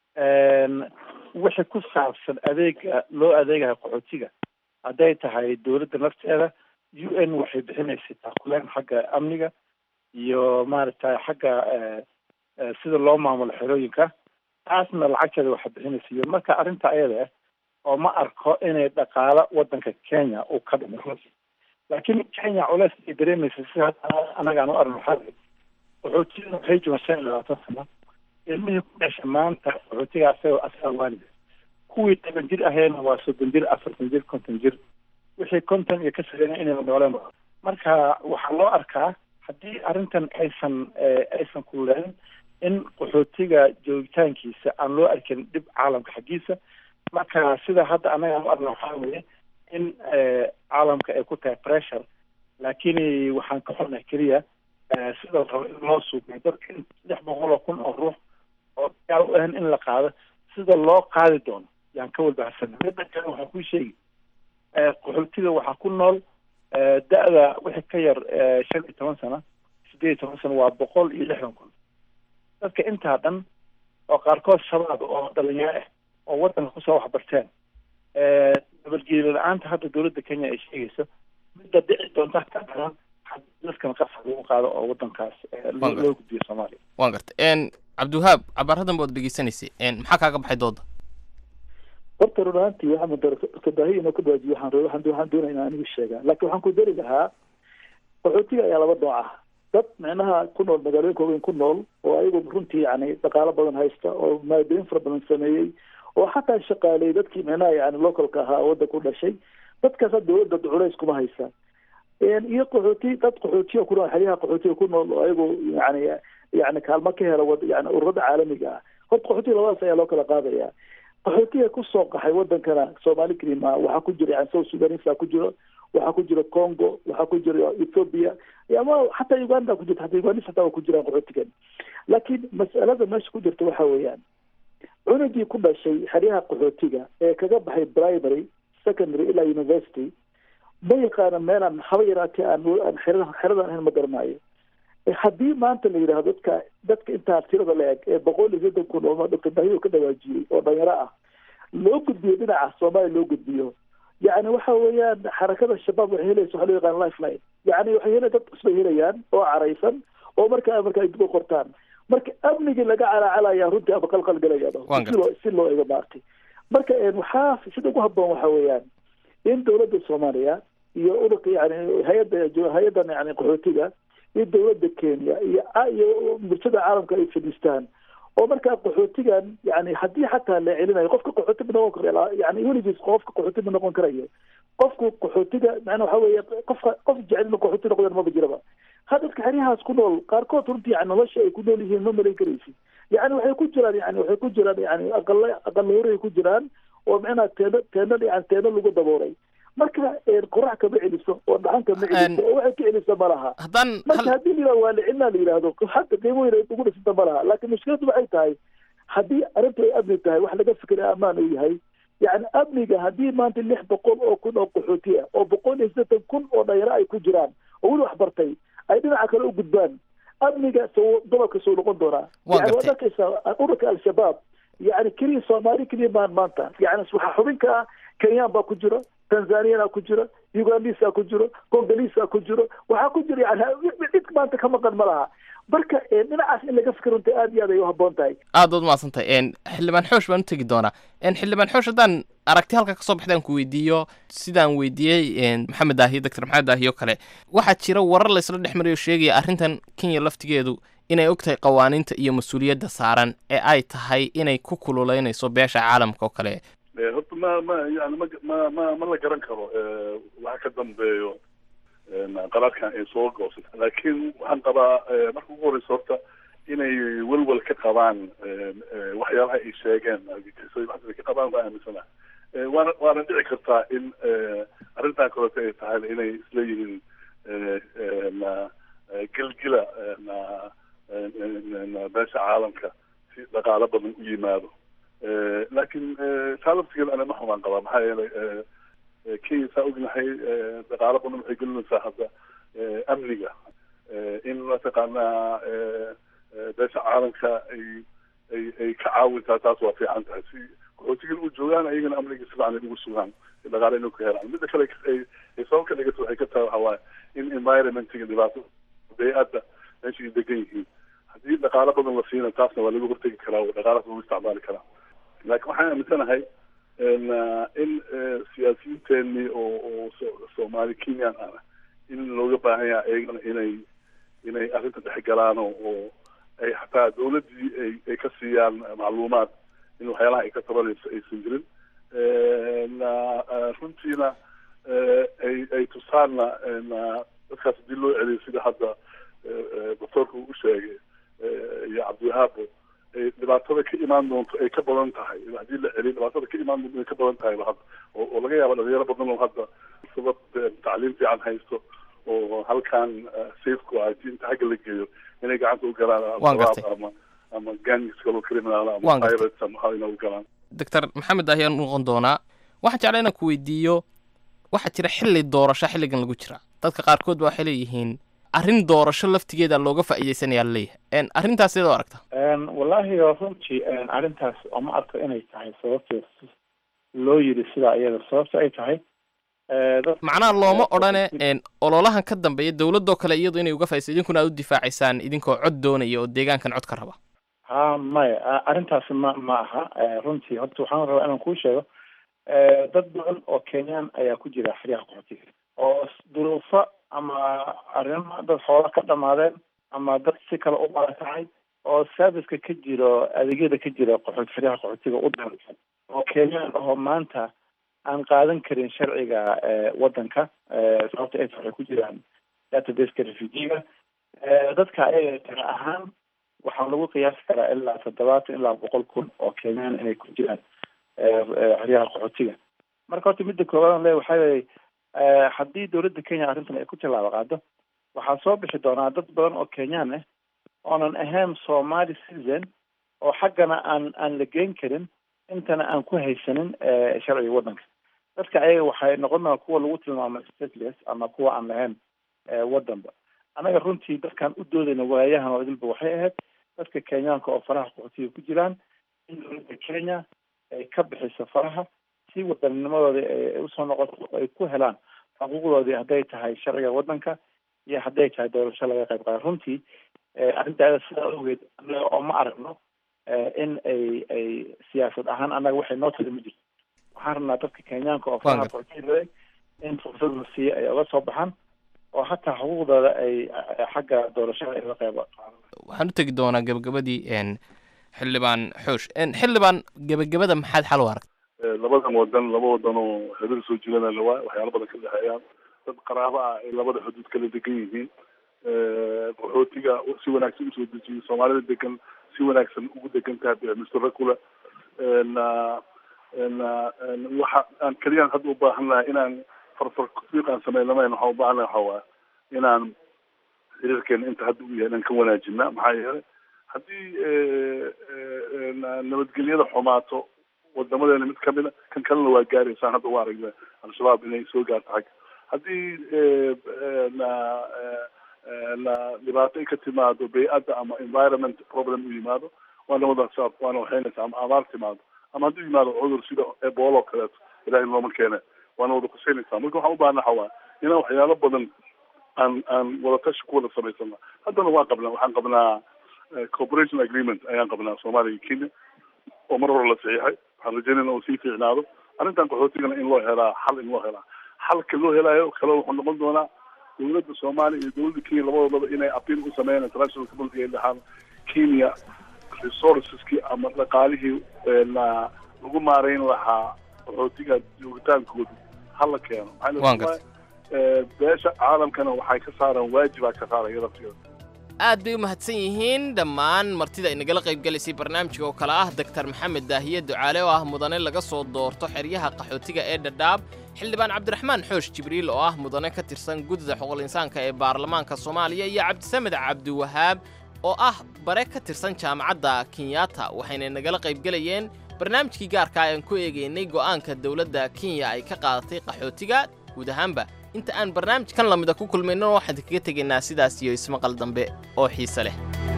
wixii ku saabsan adeega loo adeegayo qaxootiga hadday tahay dowladda nafteeda u n waxay bixinaysay taakuleen xagga amniga iyo maaragtay xagga sida loo maamulo xerooyinka taasna lacagteeda waxay bixinaysa iyo marka arrinta ayada ah oo ma arko inay dhaqaalo wadanka kenya uu ka dhimo laakiin kenya culeys ay dareemaysa sida anagaan u arno waxaa qaxootiga waxay joogaan shan iyo labaatan sano ilmihii ku dhasha maanta qaxootiga asaga asaga waalida kuwii toban jir aheena waa soddon jir afartan jir konton jir wixii konton iyo ka sarreeya inay nooleen marka waxaa loo arkaa haddii arrintan aysan aysan kululayn in qaxootiga joogitaankiisa aan loo arkin dhib caalamka xaggiisa marka sida hadda anaga aan u arna waxaa weeye in caalamka ay ku tahay pressure laakiin waxaan ka xunay keliya sida rabo in loo suuqay dadka in saddex boqol oo kun oo ruux oo gaal u ahan in la qaado sida loo qaadi doono yaan ka walbahasana midda kale waxaan kuu sheegi qaxootiga waxaa ku nool da-da wixii ka yar shan iyo toban sano sideed iyo toban sano waa boqol iyo lixdan kun dadka intaa dhan oo qaarkood shabaab oo dhalinyaro ah oo wadanka kusoo waxbarteen nabadgelyo la-aanta hadda dowladda kenya ay sheegayso midda dhici doonta ka daran dadkan qasab lagu qaado oo wadankaas loo gudbiyo soomaaliya waan garta cabdiwahaab cabaaradan baad dhegeysanaysay maxaa kaaga baxay dooda horta run ahaantii waxaa mudara kabaahiya inoo ka baajiyo waxaan waxaan waxaan doonaya inaan anigu sheegaa laakiin waxaan ku dari lahaa qaxootiga ayaa laba nooc ah dad micnaha ku nool magaalooyinka waaweyn ku nool oo ayagu runtii yani dhaqaalo badan haysta oo maalgelin fara badan sameeyey oo xataa shaqaaley dadkii micnaha yani localka ahaa wadda ku dhashay dadkaasa dowladda culays kuma haysa iyo qaxooti dad qaxootiya ku nool xeryaha qaxootiga ku nool oo ayagu yani yani kaalmo ka hela wad yani ururada caalamiga ah horta qaxootiga labadaas ayaa loo kala qaadaya qaxootiga kusoo qaxay wadankana soomaali kelima waxaa ku jira yani south sudanisa ku jiro waxaa ku jira congo waxaa ku jira ethoopia ama xataa uganda ku jirta xataa ugandis xataa waa ku jiraan qaxootigan laakiin mas'alada meesha ku jirta waxa weeyaan cunugii ku dhashay xeryaha qaxootiga ee kaga baxay primary secondary ilaa university ma yaqaana meelaan haba yaraatee aan aan xerada xeradan ahayn ma garanaayo haddii maanta la yidhahdo dadka dadka intaa tirada la eg ee boqol iyo soddon kun oo doctor bahiyo ka dhawaajiyey oo dhalinyaro ah loo gudbiyo dhinaca soomaaliya loo gudbiyo yani waxa weeyaan xarakada shabaab waxay helaysa waxaa loo yaqaan lifeline yani waxay hela dad cusbay helayaan oo caraysan oo markaa marka ay dib u qortaan marka amnigii laga calaacalaya runtii ama qalqal galaya si loo si loo ego maartay marka waxaa sida ugu habboon waxa weeyaan in dowladda soomaaliya iyo ururka yani hay-adda hay-addan yani qaxootiga iyo dowladda kenya iyo iyo bulshada caalamka ay fadhiistaan oo markaa qaxootigan yani haddii xataa la celinayo qofka qaxooti ma noqon karo yani weligiis qofka qaxooti ma noqon karayo qofku qaxootiga macnaa waxa weeye qofka qof jecel ina qaxooti noqdaan maba jiraba ha dadka xeryahaas ku nool qaarkood runtii yani nolosha ay ku nool yihiin ma malayn karaysid yani waxay ku jiraan yani waxay ku jiraan yani aqala aqala horay ku jiraan oo macnaa teeno teeno yani teeno lagu daboolay marka qorax kama celiso oo dhaxan kama celiso oo waxay ka celisa ma laha marka haddii la waa la celinaa la yidhahdo hadda qiimo weyn ay ugu dhisanta ma laha laakiin mushkiladu waxay tahay haddii arrintu ay amni tahay wax laga fikray ammaan uu yahay yani amniga haddii maanta lix boqol oo kun oo qaxooti ah oo boqol iyo siddeetan kun oo dhalinyaro ay ku jiraan oo weli wax bartay ay dhinaca kale u gudbaan amniga soo gobolka soo noqon doonaa yani waad arkaysaa ururka al-shabaab yani keliya soomaali keliya maan maanta yani waxaa xubinka ah kenyaan baa ku jiro tanzaniyana ku jira ugandisa ku jiro congolisa ku jiro waxaa ku jira yani cid maanta ka maqan ma laha marka dhinacaas in laga fikir runta aad iyo aad ay u habboon tahay aad baad umahadsantahay xildhibaan xoosh baan u tegi doonaa xildhibaan xoosh haddaan aragti halka kasoo baxdaan ku weydiiyo sidaan weydiiyey maxamed daahiyo doctor maxamed daahiyo kale waxaa jira warar laysla dhex marayo sheegaya arrintan kenya laftigeedu inay og tahay qawaaniinta iyo mas-uuliyadda saaran ee ay tahay inay ku kululeynayso beesha caalamka oo kale horta ma ma yani ma ma ma ma la garan karo waxa ka dambeeyo qaraarkan ay soo goosay laakiin waxaan qabaa marka ugu horeysa horta inay welwel ka qabaan waxyaalaha ay sheegeen ka qabaan waa aaminsana waana waana dhici kartaa in arrintan kaleeto ay tahay inay isleeyihiin gelgila beesha caalamka si dhaqaalo badan u yimaado laakiin taa laftigeeda ana ma xumaan qabaa maxaa yeelay kenya saa ognahay dhaqaalo badan waxay gelinaysaa hadda amniga in mataqaanaa beesha caalamka ay ay ay ka caawintaa taas waa fiican tahay si qaxootigan u joogaan ayagana amniga si fiican ay ugu sugaan dhaqaale inay ku helaan midda kale ay ay sabab ka dhigato waxay ka tahay waxaa waaye in environmentiga dhibaato bay-adda meesha ay degan yihiin haddii dhaqaalo badan la siina taasna waa lagu hortegi karaa oo dhaqaalaas lagu isticmaali karaa laakiin waxaan aaminsanahay in siyaasiyiinteenii oo oo soomaali kenyan ah in looga baahan yahay ayagana inay inay arrinta dhexgalaan oo oo ay xataa dawladdii ay ay ka siiyaan macluumaad in waxyaalaha ay ka tabanayso aysan jirin runtiina ay ay tusaanna dadkaas haddii loo celiyo sida hadda doctoorka uu u sheegay iyo cabdiwahaabo dhibaatada ka imaan doonto ay ka badan tahay haddii la celiyo dhibaatada ka imaan doonto ay ka badan tahay hadda oo laga yaaba dhalinyaro badan oo hadda sabab tacliim fiican haysto oo halkan safeku ah haddii inta xagga la geeyo inay gacanta u galaan ama ama gangs kaloo criminal ama pirates ama waxa inay u galaan doctor maxamed ahi aan noqon doonaa waxaan jeclaa inaan ku weydiiyo waxaa jira xilli doorasho xilligan lagu jira dadka qaarkood ba waxay leeyihiin arrin doorasho laftigeeda looga faa'iidaysanayaa laleeyahay arrintaas sidoo aragta wallaahi runtii arrintaas oma arko inay tahay sababteed loo yiri sidaa iyada sababta ay tahay macnaha looma odhane ololahan ka dambeeya dowladoo kale iyadu inay uga faaidaysa idinkuna aad u difaacaysaan idinkoo cod doonaya oo deegaankan cod ka raba ha maya arrintaasi ma ma aha runtii horta waxaan rabaa inaan kuu sheego dad badan oo kenyaan ayaa ku jira xeryaha qaxootiga oo duruufo ama arrimo dad xoola ka dhamaadeen ama dad si kale u barakacay oo serviceka ka jiro adeegyada ka jira qaxoot xeryaha qaxootiga u daransan oo kenyaan ahoo maanta aan qaadan karin sharciga waddanka sababta ay waxay ku jiraan databaseka refugiga dadka ayaga tira ahaan waxaa lagu qiyaasi karaa ilaa toddobaatan ilaa boqol kun oo kenyaan inay ku jiraan xeryaha qaxootiga marka horta midda koowaad le waxaa leeyahy haddii dowladda kenya arrintan ay ku tallaabo qaado waxaa soo bixi doonaa dad badan oo kenyaan ah oonan ahayn somali citizen oo xaggana aan aan la geyn karin intana aan ku haysanin sharciga waddanka dadka ayaga waxay noqon doonaa kuwa lagu tilmaamay stateless ama kuwa aan lahayn waddanba annaga runtii dadkaan u doodayna waayahan oo idilba waxay ahayd dadka kenyaanka oo faraha qaxootiga ku jiraan in dowladda kenya ay ka bixiso faraha si wadanninimadooda ay usoo noqoto ay ku helaan xuquuqdoodii hadday tahay sharciga waddanka iyo hadday tahay doorasho laga qayb qaada runtii arrintaada sidaa ogeed annaga oo ma aragno in ay ay siyaasad ahaan annaga waxay noo tali ma jirto waxaan rabnaa dadka kenyaanka oo faraha qaxootiga in fursad la siiyo ay uga soo baxaan oo hataa xuquuqdooda ay xagga doorashada ay uga qayb qaadan waxaan u tegi doonaa gabagabadii xildhibaan xoosh xildhibaan gebagabada maxaad xal u aragta labadan wadan laba wadan oo xiriir soo jirana lawaa waxyaala badan ka dhexeeyaan dad qaraabo ah ay labada xuduud kala degan yihiin qaxootiga si wanaagsan usoo dejiyay soomaalida degan si wanaagsan ugu degan tahay mr kule waxa aan keliyaan hadda u baahan lahay inaan farfar fiiq aan sameyn lamayn waxaan u baahan lahay waxa waa inaan xiriirkeena inta hadda u yahay inaan ka wanaajina maxaa yeelay haddii nabadgelyada xumaato wadamadeena mid kamida kan kalena waa gaaraysaan hadda u aragna al-shabaab inay soo gaarto xagga haddii dhibaato ay ka timaado bay-adda ama environment problem u yimaado waana wada waana waxaynaysa ama abaar timaado ama hadduu yimaado cudur sida ebola oo kaleeto ilahay looma keene waana wada kuseynaysaa marka waxaan u baahana waxa waa inaan waxyaalo badan aan aan wadatashi ku wada samaysana haddana waan qabnaa waxaan qabnaa cooperation agreement ayaan qabnaa soomaaliya iyo kenya oo mar hore la saxiixay waxaan rajeynayna uu sii fiicnaado arrintan qaxootigana in loo helaa xal in loo helaa xalka loo helaayo kale wuxuu noqon doonaa dowladda soomaaliya iyo dowladda kenya labadoodaba inay apiil u sameeyaan international community ay dhahaan kenya resourceski ama dhaqaalihii lagu maareyn lahaa qaxootiga joogitaankooda hala keeno maxaa beesha caalamkana waxay ka saaraan waajibaa ka saaraya laftigeeda aad bay u mahadsan yihiin dhammaan martida inagala qaybgalaysay barnaamijka oo kale ah doktar maxamed daahiye ducaale oo ah mudane laga soo doorto xeryaha qaxootiga ee dhadhaab xildhibaan cabdiraxmaan xoosh jibriil oo ah mudane ka tirsan guddida xuquuqul insaanka ee baarlamaanka soomaaliya iyo cabdisamed cabdiwahaab oo ah bare ka tirsan jaamacadda kenyatta waxayna nagala qaybgelayeen barnaamijkii gaarka aan ku eegaynay go'aanka dowladda kenya ay ka qaadatay qaxootiga guud ahaanba inta aan barnaamijkan lamida ku kulmayno waxaan kaga tegaynaa sidaas iyo ismaqal dambe oo xiise leh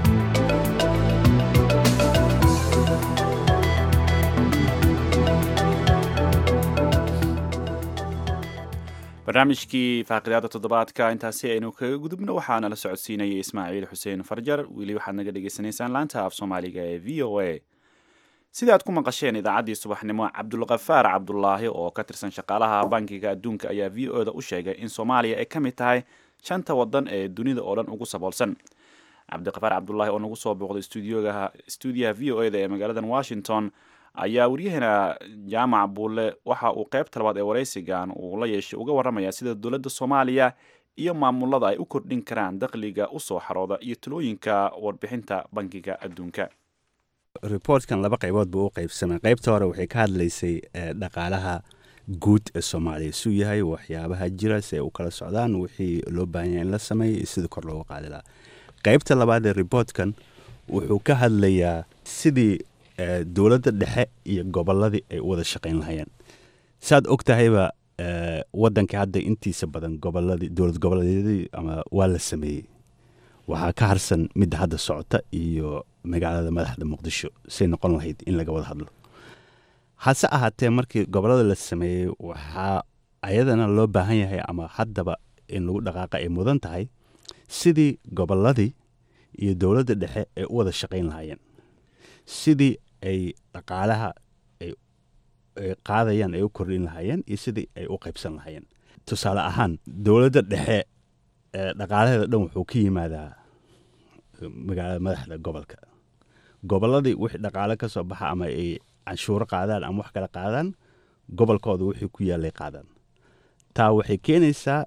barnaamijkii faaqidaada toddobaadka intaasi aynu kaga gudubno waxaana la socodsiinayay ismaaciil xuseen farjar weli waxaad naga dhagaysanaysaan laanta af soomaaliga ee v o a sida aad ku maqasheen idaacaddii subaxnimo cabdulkafaar cabdulaahi oo ka tirsan shaqaalaha bankiga adduunka ayaa v o da u sheegay in soomaaliya ay ka mid tahay shanta waddan ee dunida oo dhan ugu saboolsan cabdikafaar cabdulaahi oo nagu soo booqday stuudiyaha v o eda ee magaaladan washington ayaa waryaheena jaamac buulle waxa uu qaybta labaad ee waraysigan uu la yeeshay uga warramaya sida dowladda soomaaliya iyo maamulada ay u kordhin karaan dakhliga u soo xarooda iyo talooyinka warbixinta bankiga adduunka reportkan laba qaybood buu u qaybsamay qaybta hore waxay ka hadlaysay dhaqaalaha guud ee soomaaliya suu yahay waxyaabaha jira si ay u kala socdaan wixii loo baahanya in la sameeya iyo sidii kor looga qaadi lahaa qaybta labaad ee reportkan wuxuu ka hadlayaa sidii dowladda dhexe iyo gobolladii ay u wada shaqayn lahayeen saad og tahayba wadanka hadda intiisa badan goboladii dowlad goboleedyadii ama waa la sameeyey waxaa ka harsan midda hadda socota iyo magaalada madaxda muqdisho say noqon lahayd in laga wada hadlo hase ahaatee markii gobollada la sameeyey waxaa ayadana loo baahan yahay ama haddaba in lagu dhaqaaqa ay mudan tahay sidii gobolladii iyo dowladda dhexe ay u wada shaqayn lahaayeen sidii ay dhaqaalaha ay qaadayaan ay u kordhin lahaayeen iyo sidii ay u qaybsan lahaayeen tusaale ahaan dowladda dhexe dhaqaalaheeda dhan wuxuu ka yimaadaa magaalada madaxda gobolka gobolladii wixii dhaqaale ka soo baxa ama ay canshuuro qaadaan ama wax kale qaadaan gobolkooda wixii ku yaallay qaadaan taa waxay keenaysaa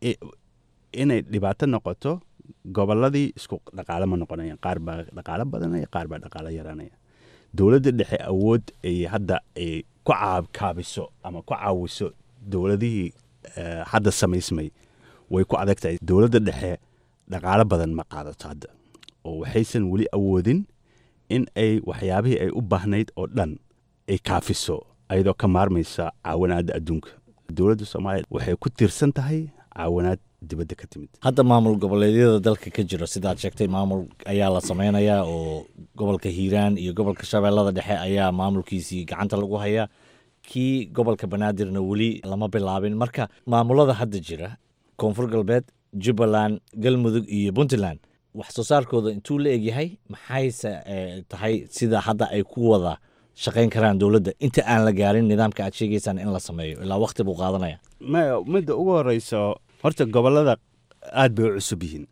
inay dhibaato noqoto gobolladii isku dhaqaale ma noqonayaan qaar baa dhaqaalo badanaya qaar baa dhaqaalo yaraanaya dowladda dhexe awood ay hadda ay ku kaabiso ama ku caawiso dowladihii hadda samaysmay way ku adag tahay dowladda dhexe dhaqaalo badan ma qaadato hadda oo waxaysan weli awoodin in ay waxyaabihii ay u baahnayd oo dhan ay kaafiso ayadoo ka maarmaysa caawinaadda adduunka dowladda soomaaliya waxay ku tiirsan tahay caawinaad dibadda ka timid hadda maamul goboleedyada dalka ka jira sidaad sheegtay maamul ayaa la sameynayaa oo gobolka hiiraan iyo gobolka shabeellada dhexe ayaa maamulkiisii gacanta lagu hayaa kii gobolka banaadirna weli lama bilaabin marka maamulada hadda jira koonfur galbeed jubbaland galmudug iyo puntland wax soo saarkooda intuu la egyahay maxayse tahay sida hadda ay ku wada shaqayn karaan dowladda inta aan la gaarin nidaamka aad sheegaysaan in la sameeyo ilaa waqti buu qaadanaya maya midda ugu horeyso horta gobollada aad bay u cusub yihiin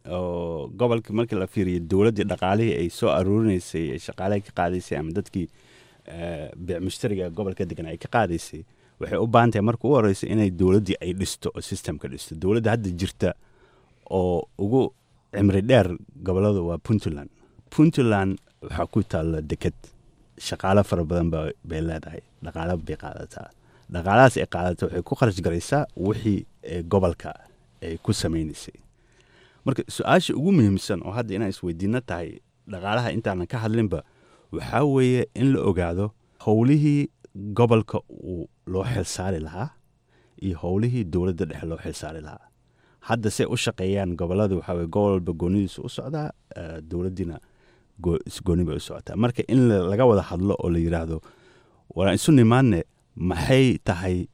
oo gobolkii markii la fiiriyo dowladdii dhaqaalihii ay soo aruurinaysay ay shaqaalaha ka qaadaysay ama dadkii bic mushtariga gobolka degan ay ka qaadaysay waxay u baahan tahay marka ugu horeysa inay dowladdii ay dhisto oo systemka dhisto dowladda hadda jirta oo ugu cimri dheer gobollada waa puntland puntland waxaa ku taalla deked shaqaalo fara badan bay leedahay dhaqaalo bay qaadataa dhaqaalahaas ay qaadata waxay ku kharash garaysaa wixii gobolka ay ku samaynaysay marka su-aasha ugu muhiimsan oo hadda inaan isweydiino tahay dhaqaalaha intaanan ka hadlinba waxaa weeye in la ogaado howlihii gobolka uu loo xilsaari lahaa iyo howlihii dowladda dhexe loo xilsaari lahaa hadda say u shaqeeyaan gobolada waxaa weye gobol walba goonidiisu u socdaa dowladdiina gooni bay u socotaa marka in laga wada hadlo oo la yidhaahdo waraan isu nimaadne maxay tahay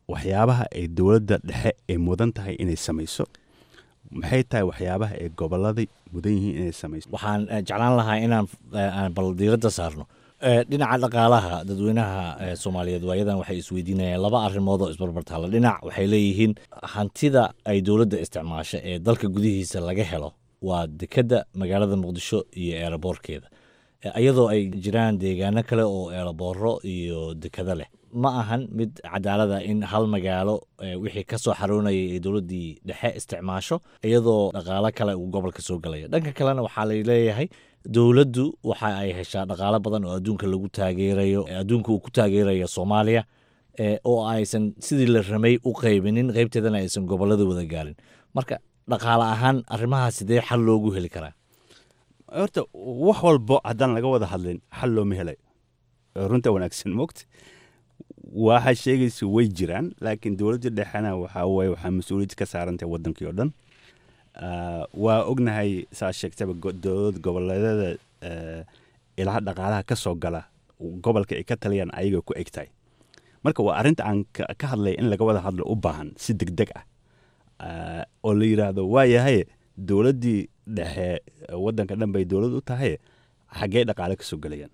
waxyaabaha ay dowladda dhexe ay mudan tahay inay samayso maxay tahay waxyaabaha ay gobolladay mudan yihiin inay samayso waxaan eh, jeclaan lahaa inaan eh, aan bal diiradda saarno Eh, dhinaca dhaqaalaha dadweynaha eh, soomaaliyeed waayadan waxay isweydiinayaan laba arrimood oo isbarbartaala dhinac waxay leeyihiin hantida ay dowladda isticmaasho ee dalka gudihiisa laga helo waa dekedda magaalada muqdisho iyo eeraboorkeeda Eh, iyadoo ay jiraan deegaano kale oo eerabooro iyo dekado leh ma ahan mid cadaalada in hal magaalo eh, wixii ka soo xaroonayay ay dowladdii dhexe isticmaasho iyadoo dhaqaalo kale uu gobolka soo galaya dhanka kalena waxaa la leeyahay dowladdu waxa ay heshaa dhaqaalo badan oo adduunka lagu taageerayo eh, adduunka uu ku taageerayo soomaaliya eh, oo aysan sidii la ramay u qaybinin qaybteedana aysan gobollada wada gaarin marka dhaqaale ahaan arrimaha sidee xal loogu heli karaa horta wax walbo haddaan laga wada hadlin xal looma helay runta wanaagsan mogta waxa sheegaysa way jiraan laakiin dowladda dhexena waxaa waye waxaa mas-uuliyad ka saarantahay wadankii oo dhan Ah, waa ognahay saa sheegtaba go- dowlad goboleedyada eh, ilaha dhaqaalaha ka soo gala gobolka ay ka taliyaan ayaga ku eg tahay marka waa arrinta aan ka ka hadlay in laga wada hadlo u baahan si deg deg ah Ah, oo la yidhaahdo waa yahay dowladdii dhexe eh, waddanka dhan bay dowlad u tahay xaggee dhaqaale ka soo gelayaan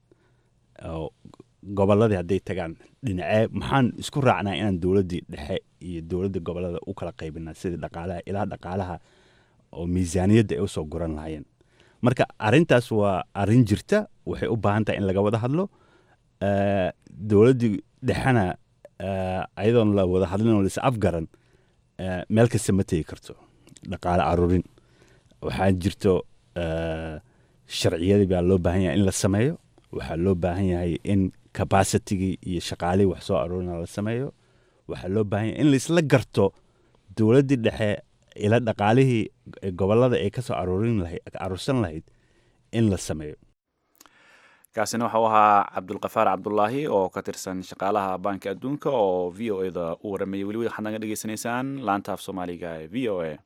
oo gobolladii hadday tagaan dhinacee maxaan isku raacnaa inaan dowladdii dhexe iyo dowladda gobollada u kala qaybinaa sidii dhaqaalaha ilaha dhaqaalaha oo miisaaniyadda ay usoo guran lahaayeen marka arrintaas waa arrin jirta waxay u baahan tahay in laga wada hadlo Eh, dowladdii dhexena eh, ayadoon la wada hadlin oo lais afgaran eh, meel kasta ma tegi karto dhaqaale aruurin waxaa jirto eh, sharciyadii baa loo baahan yahay in la sameeyo waxaa loo baahan yahay in capacitigii iyo shaqaalihii wax soo aruurina la sameeyo waxaa loo baahan yahay in laisla garto dowladdii dhexe ila dhaqaalihii gobollada ay ka soo aruurin lahayd aruursan lahayd in la sameeyo kaasina waxau ahaa cabdulkafaar cabdulaahi oo ka tirsan shaqaalaha baanka adduunka oo v o e da u waramayay weli waxaad naga dhegeysanaysaan laanta af soomaaliga ee v o a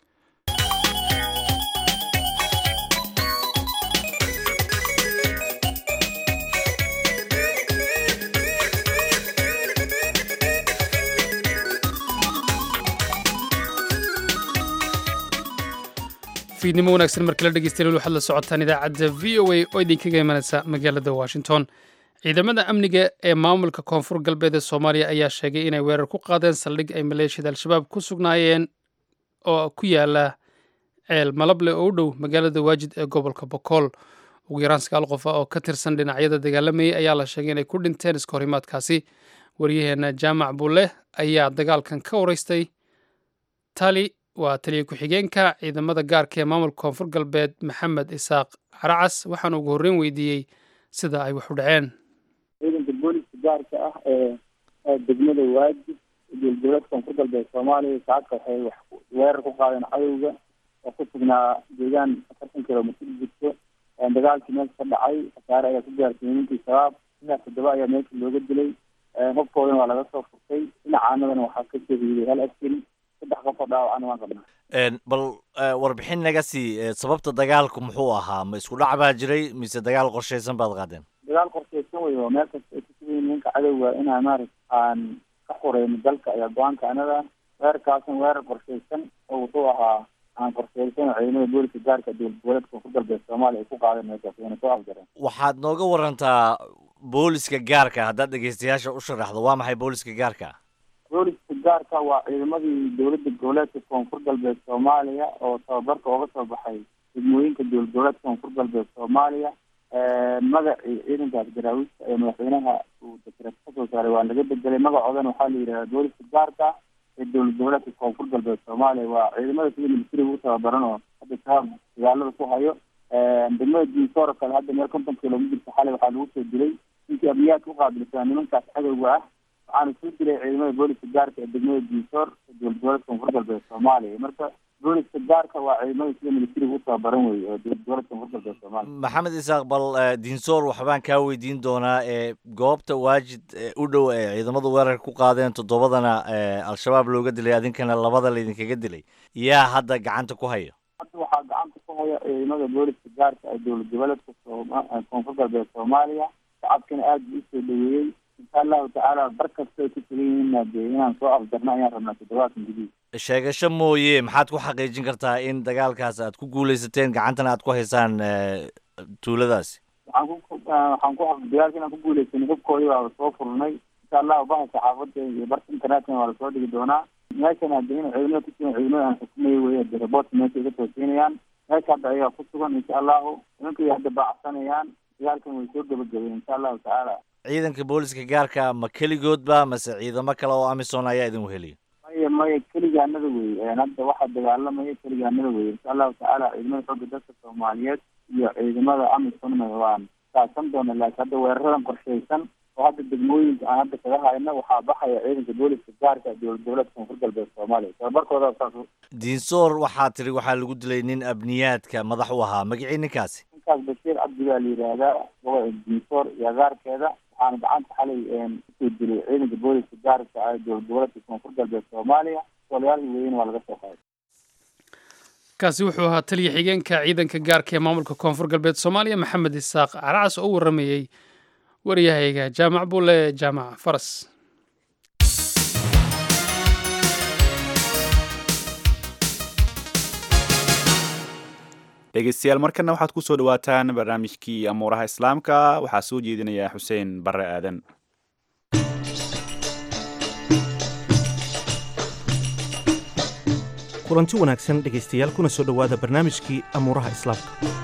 fiidnimo wanaagsan markala dhegeystayaal waxaad la socotaan idaacadda v o a oo idinkaga imanaysa magaalada washington ciidamada amniga ee maamulka koonfur galbeed ee soomaaliya ayaa sheegay inay weerar ku qaadeen saldhig ay maleeshiyada al-shabaab ku sugnaayeen oo ku yaala ceel malable oo u dhow magaalada waajid ee gobolka bokool ugu yaraan sagaal qof ah oo ka tirsan dhinacyada dagaalamayay ayaa la sheegay inay ku dhinteen iska horimaadkaasi waryaheena jaamac bulle ayaa dagaalkan ka waraystay tali waa taliya ku-xigeenka ciidamada gaarka ee maamulka koonfur galbeed maxamed isaaq caracas waxaana ugu horreyn weydiiyey sida ay wax u dhaceen ciidanka booliska gaarka ah ee ee degmada waajib dowlad koonfur galbeed soomaaliya saacadka waxay wax weerar ku qaadeen cadowga oo ku sugnaa deegaan afartan kilomitr jirto dagaalkii meesha ka dhacay khasaare ayaa ku gaartay nimankii shabaab ilaa toddoba ayaa meesha looga dilay hobkoodana waa laga soo furtay dhinacaanadana waxaa ka shahiiday hal askari saddex qof oo dhaawacana waan qabnaa Een, bal eh, warbixin naga sii eh, sababta dagaalku muxuu ahaa ma isku dhac baa jiray mise dagaal qorshaysan baad qaadeen dagaal qorshaysan wey oo meel kasta ay ku sugan yihiin ninka cadowga inaan maaragta aan ka xureyno dalka ayaa go-aanka anada weerarkaasan weerar qorshaysan oo wuxuu ahaa aan qorshaysan oo ciidamada booliska gaarka dowlad goboleedka koonfur galbeed soomaaliya ay ku qaadeen meeshaas wayna soo afjareen waxaad nooga warantaa booliska gaarka haddaad dhegeystayaasha u sharaxdo waa maxay booliska gaarka booliska gaarka waa ciidamadii dowladda goboleedka koonfur galbeed soomaaliya oo tababarka ooga soo baxay degmooyinka dowlad goboleedka koonfur galbeed soomaaliya magacii ciidankaas garaawiista ee madaxweynaha uu dekreet kasoo saaray waa laga bedelay magacoodana waxaa la yidhahdaa booliska gaarka ee dowlad goboleedka koonfur galbeed soomaaliya waa ciidamada sida militariga u tababaran oo hadda shabaab dagaalada ku hayo degmada diinsoor kale hadda meel konton kilomitirka xalay waxaa lagu soo dilay ninkii abiyaadka u qaabilsanaa nimankaas cadowga ah waxaana soo dilay ciidamada booliska gaarka ee degmada diinsoor ee dowlad goboleedka koonfur galbeed soomaaliya marka booliska gaarka waa ciidamada sida militariga u tababaran wey oo dowlad goboleedka koonfur galbeed soomaaliya maxamed isaaq bal eh, diinsoor waxbaan kaa weydiin doonaa ee goobta waajid eh, u dhow ee ciidamadu weerarka ku qaadeen toddobadana eh, al-shabaab looga dilay adinkana labada laydinkaga dilay yaa hadda gacanta ku haya hadda waxaa gacanta ku haya ciidamada booliska gaarka ee dowlad goboleedka sooma- koonfur galbeed soomaaliya shacabkana aada buu usoo dhaweeyey insha allahu tacaala bar kasta ay ku sugan yihiinna dee inaan soo afjarno ayaan rabnaa toddobaadkan gudihiisa sheegasho mooye maxaad ku xaqiijin kartaa in dagaalkaas aad ku guuleysateen gacantana aad ku haysaan eh, tuuladaasi waxaan ku waxaan ku dagaalka inaan ku guuleysanay hubkoodii baa soo furnay insha allahu baha saxaafadda iyo barka internetkana waa lasoo dhigi doonaa meeshan hadda in ciidamada ku sugan ciidamada aan xukumaya weye de reportka meesha iga toosiinayaan meesha hadda ayagaa ku sugan insha allahu nimankay hadda baacsanayaan dagaalkan way soo gebagabeen insha allahu tacaala ciidanka booliska gaarka ma keligoodba mase ciidamo kale oo amisom ayaa idin weheliya maya maya keligaanada wey hadda waxaa dagaalamaya keligaanada wey insha allahu tacaala ciidamada xooga dalka soomaaliyeed iyo ciidamada amisomna waan kaasan doona laakiin hadda weeraradan qorshaysan oo hadda degmooyinka aan hadda kaga hayno waxaa baxaya ciidanka booliska gaarka dowlad goboleedka koonfur galbeed soomaaliya tababarkooda saas diinsoor waxaa tiri waxaa lagu dilay nin abniyaadka madax u ahaa magacii ninkaasi ninkaas bashiir cabdi baa la yidhaahdaa gobolka diinsoor iyo agaarkeeda waxaana gacanta xalay kusoo dilay ciidanka booliska gaarka ah dowlad goboleedka koonfur galbeed soomaaliya sooliyaalka weyn waa laga soo qaaday kaasi wuxuu ahaa taliya xigeenka ciidanka gaarka ee maamulka koonfur galbeed soomaaliya maxamed isaaq caracas oo u waramayey waryahayga jaamac bulle jaamac faras dhegeystayaal markana waxaad ku soo dhawaataan barnaamijkii amuuraha islaamka waxaa soo jeedinaya xuseen barre aadan kulanti wanaagsan dhegaystayaal kuna soo dhowaada barnaamijkii amuuraha islaamka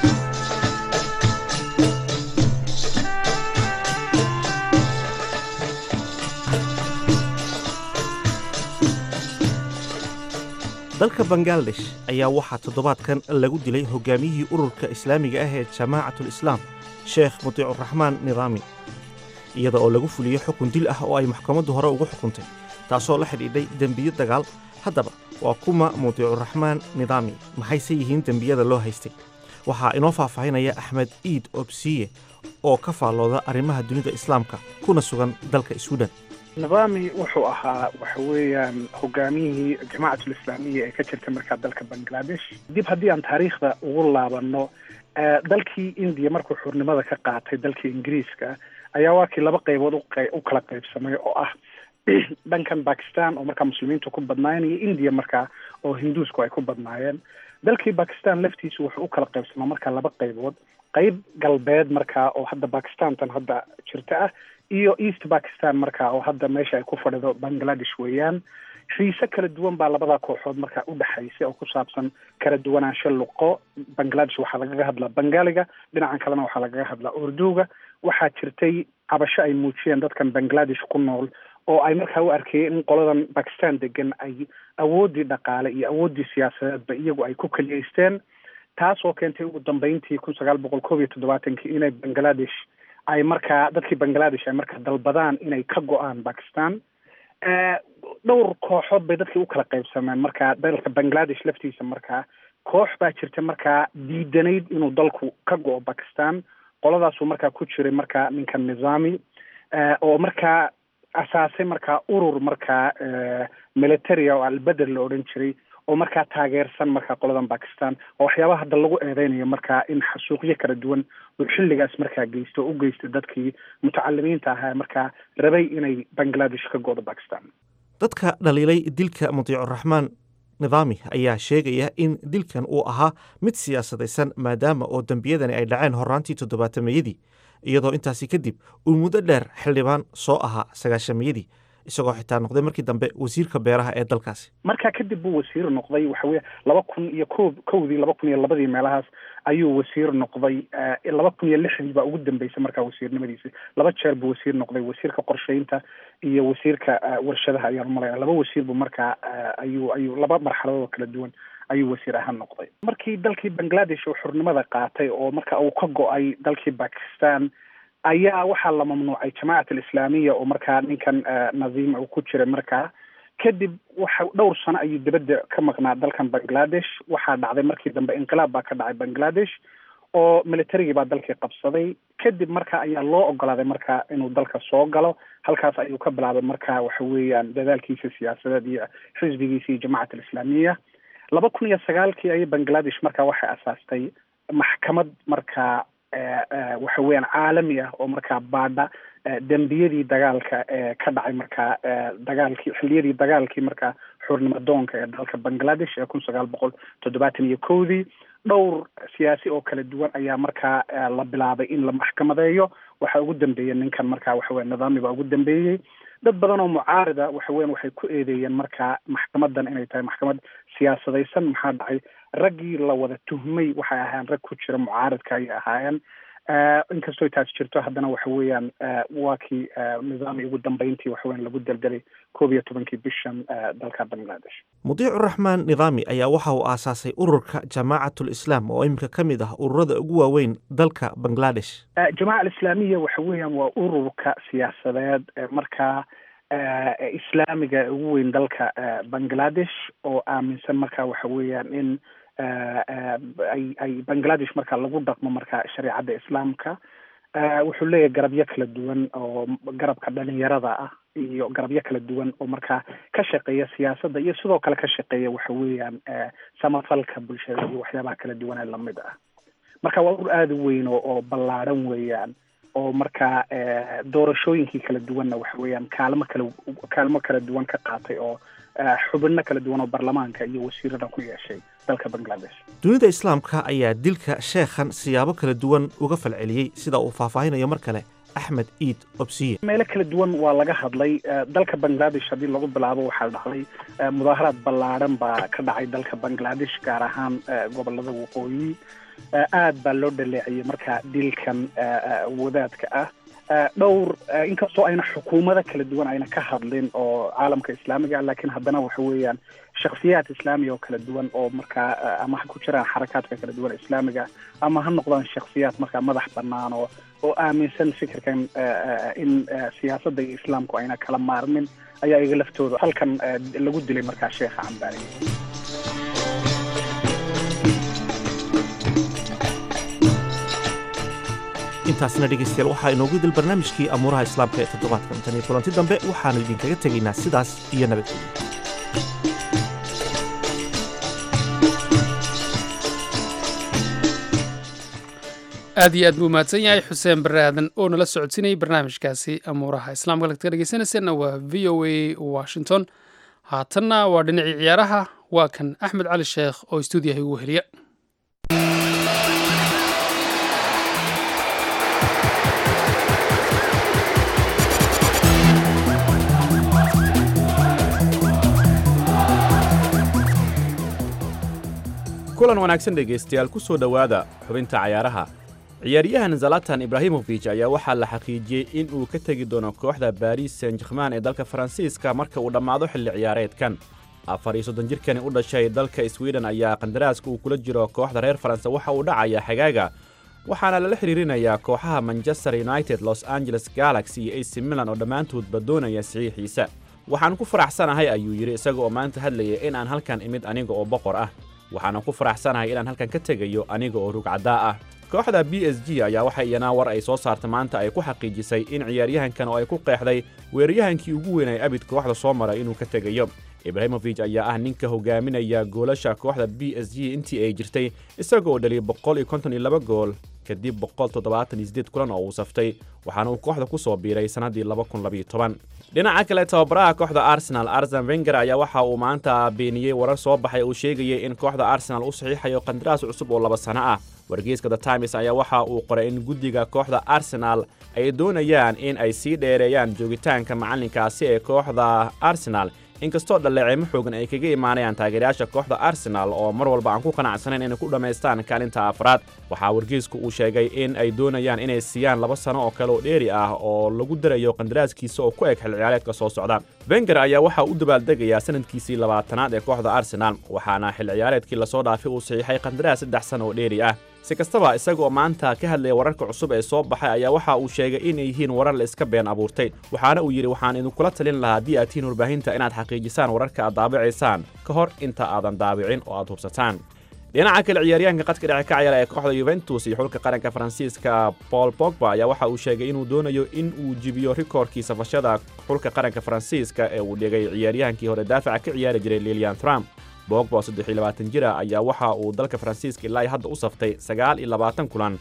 dalka bangaladesh ayaa waxaa toddobaadkan lagu dilay hogaamiyihii ururka islaamiga ah ee jamaacatul islaam sheekh mutiicuraxmaan nidaami iyada oo lagu fuliyey xukun dil ah oo ay maxkamaddu hore ugu xukuntay taasoo la xidhiidhay dembiyo dagaal haddaba waa kuma mutiicuraxmaan nidaami maxayse yihiin dembiyada loo haystay waxaa inoo faahfaahinaya axmed iid obsiye oo ka faallooda arrimaha dunida islaamka kuna sugan dalka swiden nidaami wuxuu ahaa waxa weeyaan hogaamiyihii jamaacatul islaamiya ee ka jirta markaa dalka bangladesh dib haddii aan taariikhda ugu laabano dalkii indiya markuu xurnimada ka qaatay dalkii ingiriiska ayaa waa kii laba qaybood u kala qaybsamay oo ah dhankan bakistan oo markaa muslimiintu ku badnaayeen iyo indiya markaa oo hinduusku ay ku badnaayeen dalkii bakistan laftiisu wuxuu u kala qaybsamaa markaa laba qaybood qayb galbeed markaa oo hadda bakistantan hadda jirta ah iyo east bakistan markaa oo hadda meesha ay ku fadhido bangladesh weeyaan xiise kala duwan baa labada kooxood markaa u dhexaysay oo ku saabsan kala duwanaansho luqo bangladesh waxaa lagaga hadlaa bangaaliga dhinacan kalena waxaa lagaga hadlaa urduga waxaa jirtay cabasho ay muujiyeen dadkan bangladesh ku nool oo ay markaa u arkayeen in qoladan bakistan degan ay awooddii dhaqaale iyo awooddii siyaasadeedba iyagu ay ku keliyeysteen taasoo keentay ugu dambeyntii kun sagaal boqol koob iyo toddobaatankii inay bangladesh ay markaa dadkii bangladesh ay markaa dalbadaan inay ka go-aan bakistan dhowr kooxood bay dadkii u kala qaybsameen markaa dalka bangladesh laftiisa markaa koox baa jirta markaa diidanayd inuu dalku ka go-o bakistan qoladaasuu markaa ku jiray markaa ninka nizaami oo markaa asaasay markaa urur markaa militaria oo albeder la odhan jiray oo markaa taageersan markaa qoladan bakistan oo waxyaabaha hadda lagu eedeynayo markaa in xasuuqyo kala duwan uu xilligaas markaa geysto oo u geystay dadkii mutacalimiinta ahaa ee markaa rabay inay bangladesh ka go-do bakistan dadka dhaliilay dilka mutiicuraxmaan nidaami ayaa sheegaya in dilkan uu ahaa mid siyaasadaysan maadaama oo dembiyadani ay dhaceen horaantii toddobaatameyadii iyadoo intaasi kadib uu muddo dheer xildhibaan soo ahaa sagaashameyadii isagoo xitaa noqday markii dambe wasiirka beeraha ee dalkaasi markaa kadib buu wasiir noqday waxa weye laba kun iyo ko kowdii laba kun iyo labadii meelahaas ayuu wasiir noqday laba kun iyo lixdii baa ugu dambeysay markaa wasiirnimadiisi laba jeer buu wasiir noqday wasiirka qorsheynta iyo wasiirka warshadaha ayaan umalaya laba wasiir buu markaa ayuu ayuu laba marxaladood oo kala duwan ayuu wasiir ahaan noqday markii dalkii bangladesh uu xurnimada qaatay oo marka uu ka go-ay dalkii bakistan ayaa waxaa la mamnuucay jamaacat alislaamiya oo markaa ninkan nazima uu ku jiray markaa kadib waxa dhowr sano ayuu dibadda ka maqnaa dalkan bangladesh waxaa dhacday markii dambe inqilaab baa ka dhacay bangladesh oo militarigii baa dalkii qabsaday kadib marka ayaa loo ogolaaday marka inuu dalka soo galo halkaas ayuu ka bilaabay marka waxa weeyaan dadaalkiisa siyaasadeed iyo xisbigiisa iyo jamacat alislaamiya laba kun iyo sagaalkii ayay bangladesh markaa waxay asaastay maxkamad markaa waxa weeyaan caalami ah oo markaa baadha dembiyadii dagaalka ee ka dhacay markaa dagaalkii xilliyadii dagaalkii markaa xurnimo doonka ee dalka bangladesh ee kun sagaal boqol toddobaatan iyo kowdii dhowr siyaasi oo kala duwan ayaa markaa la bilaabay in la maxkamadeeyo waxaa ugu dambeeyey ninkan markaa waxa weya nidaamiga ugu dambeeyey dad badan oo mucaarida waxa weyan waxay ku eedeeyeen markaa maxkamadan inay tahay maxkamad siyaasadaysan maxaa dhacay raggii la wada tuhmay waxay ahaayeen rag ku jira mucaaridka ayay ahaayeen inkastoo taas jirto haddana waxa weeyaan waa kii nidaami ugu dambeyntii waxa weyan lagu deldelay koob iyo tobankii bishan dalka bangladesh mudiicu raxmaan nidaami ayaa waxa uu aasaasay ururka jamaacatul islaam oo iminka ka mid ah ururada ugu waaweyn dalka bangladesh jamaaca alislaamiya waxa weeyaan waa ururka siyaasadeed markaa islaamiga ugu weyn dalka bangladesh oo aaminsan marka waxa weeyaan in ay ay bangladesh marka lagu dhaqmo marka shareecadda islaamka wuxuu leeyahay garabyo kala duwan oo garabka dhalinyarada ah iyo garabyo kala duwan oo markaa ka shaqeeya siyaasadda iyo sidoo kale ka shaqeeya waxa weeyaan samafalka bulshada iyo waxyaabaha kala duwan ee lamid ah marka waa urur aada u weyn oo oo ballaadhan weeyaan oo markaa doorashooyinkii kala duwanna waxa weeyaan kaalmo kala kaalmo kala duwan ka qaatay oo xubino kala duwan oo baarlamaanka iyo wasiirada ku yeeshay dalka bangladesh dunida islaamka ayaa dilka sheekhan siyaabo kala duwan uga falceliyey sida uu faahfaahinayo mar kale axmed iid obsiye meelo kala duwan waa laga hadlay dalka bangladesh haddii lagu bilaabo waxaa dhacday mudaaharaad ballaadhan baa ka dhacay dalka bangladesh gaar ahaan gobolada waqooyi aad baa loo dhaleeciyey marka dilkan wadaadka ah dhowr inkastoo ayna xukuumado kala duwan ayna ka hadlin oo caalamka islaamiga ah laakiin haddana waxa weeyaan shakhsiyaad islaamiya oo kala duwan oo markaa ama ha ku jiraan xarakaadka kala duwan islaamiga ama ha noqdaan shakhsiyaad markaa madax bannaan oo oo aaminsan fikirkan in siyaasadda iyo islaamku ayna kala maarmin ayaa iga laftooda halkan lagu dilay markaa sheekha cambaari intaasna dhegaystayaal waxaa inoogu dil barnaamijkii amuuraha islaamka ee toddobaadkan tan iyo kulanti dambe waxaannu idinkaga tegaynaa sidaas iyo nabadgelyo aad iyo aad buu mahadsan yahay xuseen bare aadan oo nala socodsiinayay barnaamijkaasi amuuraha islaamka lagtaga dhegeysanayseena waa v o a washington haatanna waa dhinacii ciyaaraha waa kan axmed cali sheekh oo stuudiyaha igu heliya kulan wanaagsan dhegaystayaal ku soo dhowaada xubinta cayaaraha ciyaaryahan zalatan ibraahimofij ayaa waxaa la xaqiijiyey in uu ka tegi doono kooxda baris san jerman ee dalka faransiiska marka uu dhammaado xilli ciyaareedkan afar iyo soddon jirkani u dhashay dalka sweden ayaa qandaraaska uu kula jiro kooxda reer faranse waxa uu dhacaya xagaaga waxaana lala xidhiirinayaa kooxaha manchester united los angeles galaxy iyo ac milan oo dhammaantoodba doonaya saxiixiisa waxaan ku faraxsanahay ayuu yidhi isaga oo maanta hadlaya in aan halkan imid aniga oo boqor ah waxaana ku faraxsanahay inaan halkan ka tegayo aniga oo rugcaddaa ah kooxda b s g ayaa waxa iyanaa war ay soo saarta maanta ay ku xaqiijisay in ciyaaryahankan oo ay ku qeexday weeraryahankii ugu weyn ay abid kooxda soo maray inuu ka tegayo ibraahimofij ayaa ah ninka hogaaminaya goolasha kooxda b s g intii ay jirtay isaga oo dhaliyay boqol iyo konton iyo laba gool kadib boqol toddobaatan iyo siddeed kulan oo uu saftay waxaana uu kooxda ku soo biiray sannaddii laba kun labiyo toban dhinaca kale tababaraha kooxda arsenal arsen wenger ayaa waxa uu maanta beeniyey warar soo baxay uu sheegayay in kooxda arsenal u saxiixayo qandaraas cusub oo laba sano ah wargeyska the times ayaa waxa uu qoray in guddiga kooxda arsenal ay doonayaan in ay sii dheereeyaan joogitaanka macallinkaasi ee kooxda arsenal inkastoo dhaleeceemo xoogan ay kaga imaanayaan taageerayaasha kooxda arsenal oo mar walba aan ku qanacsanayn inay ku dhammaystaan kaalinta afraad waxaa wargeysku uu sheegay in ay doonayaan inay siiyaan laba sano oo kale oo dheeri ah oo lagu darayo qandaraaskiisa oo ku eg xil ciyaareedka soo socda wenger ayaa waxaa u dabaaldegayaa sanadkiisii labaatanaad ee kooxda arsenal waxaana xil ciyaareedkii lasoo dhaafay uu saxiixay qandaraas saddex sano oo dheeri ah si kastaba isaga oo maanta ka hadlaya wararka cusub ee soo baxay ayaa waxa uu sheegay inay yihiin warar la iska been abuurtay waxaana uu yidhi waxaan idinkula talin lahaa haddii aad tihiin warbaahinta inaad xaqiijisaan wararka aad daabacaysaan ka hor inta aadan daabicin oo aad hubsataan dhinaca kale ciyaaryahanka qadka dhexe ka ciyaara ee kooxda yuventus iyo xulka qaranka faransiiska paul pogba ayaa waxa uu sheegay inuu doonayo in uu jibiyo rikoorkii safashada xulka qaranka faransiiska ee uu dhigay ciyaaryahankii hore daafaca ka ciyaari jiray lilian trump bogba oo saddex iyo labaatan jira ayaa waxa uu dalka faransiiska ilaa hadda u saftay sagaal iyo labaatan kulan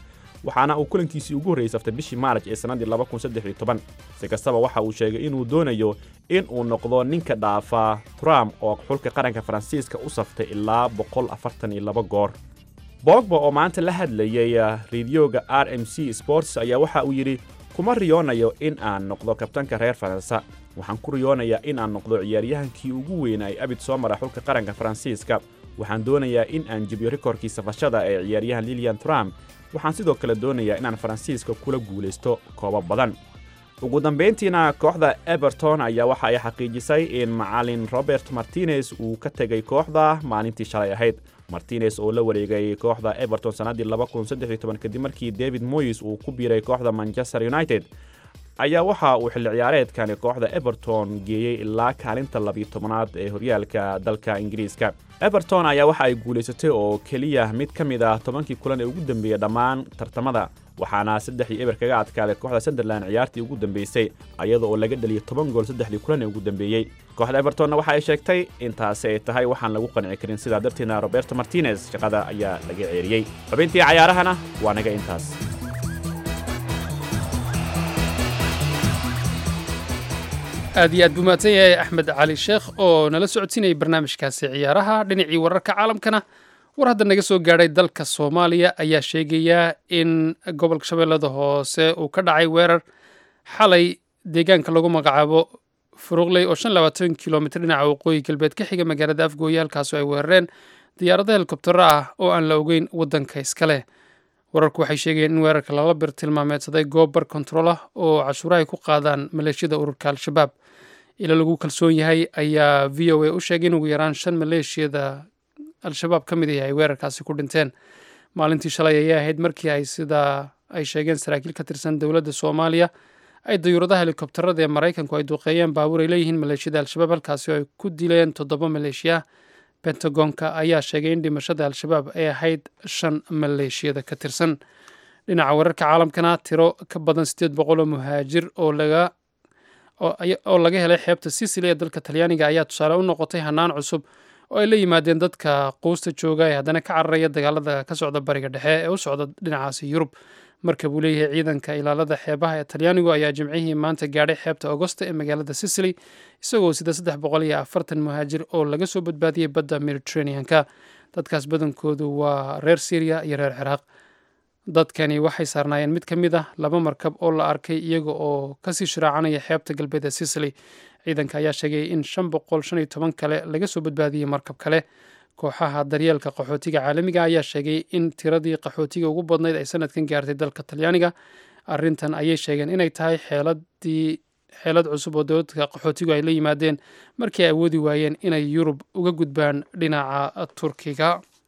waxaana uu kulankiisii ugu horreeyey saftay bishii maaraj ee sannaddii si kastaba waxa uu sheegay inuu doonayo in uu noqdo ninka dhaafa trump oo xulka qaranka faransiiska u saftay ilaa goor bogba oo maanta la hadlayay rediyoga r m c sports ayaa waxa uu yidhi kuma riyoonayo in aan noqdo kabtanka reer faransa waxaan ku riyoonayaa in aan noqdo ciyaaryahankii ugu weynay abid soo mara xulka qaranka faransiiska waxaan doonayaa in aan jebiyo rikoorkii safashada ee ciyaaryahan lilian trump waxaan sidoo kale doonayaa inaan faransiiska kula guulaysto koobo badan ugu dambayntiina kooxda eberton ayaa waxa ay xaqiijisay in macalin robert martinez uu ka tegay kooxda maalintii shalay ahayd martinez oo la wareegay kooxda eberton sannaddii kadib markii david moyes uu ku biiray kooxda manchester united ayaa waxa uu xilli ciyaareedkani kooxda eberton geeyey ilaa kaalinta labiyo tobanaad ee horyaalka dalka ingiriiska eberton ayaa waxa ay guulaysatay oo keliya mid ka mid ah tobankii kulan ee ugu dambeeyey dhammaan tartamada waxaana saddexdii eber kaga adkaaday kooxda sunderland ciyaartii ugu dambeysay ayada oo laga dhaliyay toban gool saddexdii kulan ee ugu dambeeyey kooxda ebertonna waxa ay sheegtay intaasi ay tahay waxaan lagu qanci karin sidaa darteedna roberto martinez shaqada ayaa laga ceeriyey xubintii cayaarahana waa naga intaas aad iyo aad buu mahadsan yahay axmed cali sheekh oo nala socodsiinayay barnaamijkaasi ciyaaraha dhinacii wararka caalamkana war hadda naga soo gaadhay dalka soomaaliya ayaa sheegaya in gobolka shabeellada hoose uu ka dhacay weerar xalay deegaanka lagu magacaabo furuqley oo shan labaatan kilomitr dhinaca waqooyi galbeed ka xiga magaalada afgooye halkaasoo ay weerareen diyaarado helikobtero ah oo aan la ogeyn waddanka iskale wararku waxay sheegayeen in weerarka lala bir tilmaameedsaday goob bar kontarool ah oo cashuuraha ay ku qaadaan maleeshiyada ururka al-shabaab ila lagu kalsoon yahay ayaa v o a u sheegay in ugu yaraan shan maleeshiyada al-shabaab ka mid yahay ay weerarkaasi ku dhinteen maalintii shalay ayay ahayd markii ay sidaa ay sheegeen saraakiil ka tirsan dowladda soomaaliya ay dayuuradaha helikobtarada ee maraykanku ay duqeeyeen baabuur ay leeyihiin maleeshiyada al-shabaab halkaasi oo ay ku dileen toddoba maleeshiya bentagonka ayaa sheegay in dhimashada al-shabaab ay ahayd shan maleeshiyada ka tirsan dhinaca wararka caalamkana tiro ka badan siddeed boqol oo muhaajir oo laga oo laga helay xeebta sicily ee dalka talyaaniga ayaa tusaale u noqotay hanaan cusub oo ay la yimaadeen dadka quusta jooga ee haddana ka cararaya dagaalada ka socda bariga dhexe ee u socda dhinacaasi yurub marka buu leeyahay ciidanka ilaalada xeebaha ee talyaanigu ayaa jimcihii maanta gaadhay xeebta augosta ee magaalada sicily isagoo sida saddex boqol iyo afartan muhaajir oo laga soo badbaadiyey badda mediterranean-ka dadkaas badankoodu waa reer syriya iyo reer ciraaq dadkani waxay saarnaayeen mid ka mid ah laba markab oo la arkay iyaga oo kasii shiraacanaya xeebta galbeed ee sicily ciidanka ayaa sheegay in shan boqol shan iyo toban kale laga soo badbaadiyey markab kale kooxaha daryeelka qaxootiga caalamiga ayaa sheegay in tiradii qaxootiga ugu badnayd ay sanadkan gaartay dalka talyaaniga arrintan ayay sheegeen inay tahay xeeladii xeelad cusub oo dowladka qaxootigu ay la yimaadeen markii ay awoodi waayeen inay yurub uga gudbaan dhinaca turkiga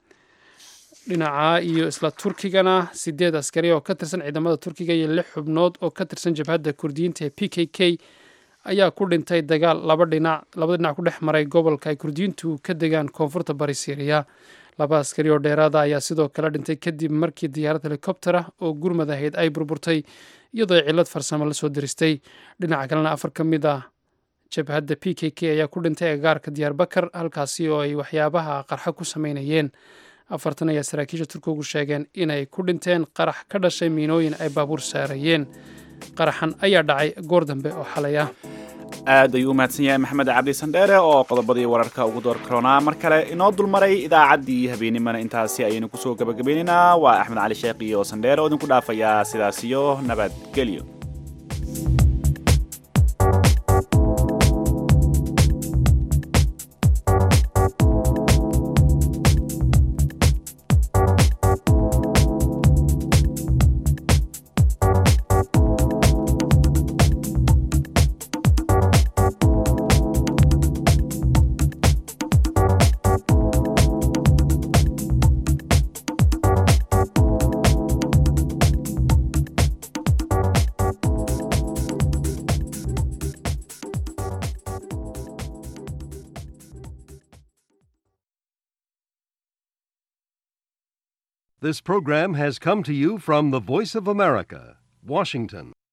dhinaca iyo isla turkigana sideed askari oo ka tirsan ciidamada turkiga iyo lix xubnood oo ka tirsan jabhadda kurdiyiinta ee p k k ayaa ku dhintay dagaal laba dhinac labada dhinac ku dhex maray gobolka ay kurdiyiintu ka degaan koonfurta bari syriya laba askari oo dheeraada ayaa sidoo kale dhintay kadib markii diyaarad helikobter ah oo gurmad ahayd ay burburtay iyadoo ay cillad farsamo lasoo diristay dhinaca kalena afar ka mid ah jabhadda p k k ayaa ku dhintay agagaarka diyaarbakar halkaasi oo ay waxyaabaha qarxa ku sameynayeen afartan ayaa saraakiisha turkigu sheegeen inay ku dhinteen qarax ka dhashay miinooyin ay baabuur saarayeen qaraxan ayaa dhacay goor dambe oo xalay ah aad ayuu u mahadsan yahay maxamed cabdi sandheere oo qodobadii wararka ugu door karoonaa mar kale inoo dulmaray idaacaddii habeenimana intaasi ayaynu kusoo gabagabeynaynaa waa axmed cali sheekh iyo sandheere oo idinku dhaafayaa sidaas iyo nabadgelyo This program has come to you from the Voice of America, Washington.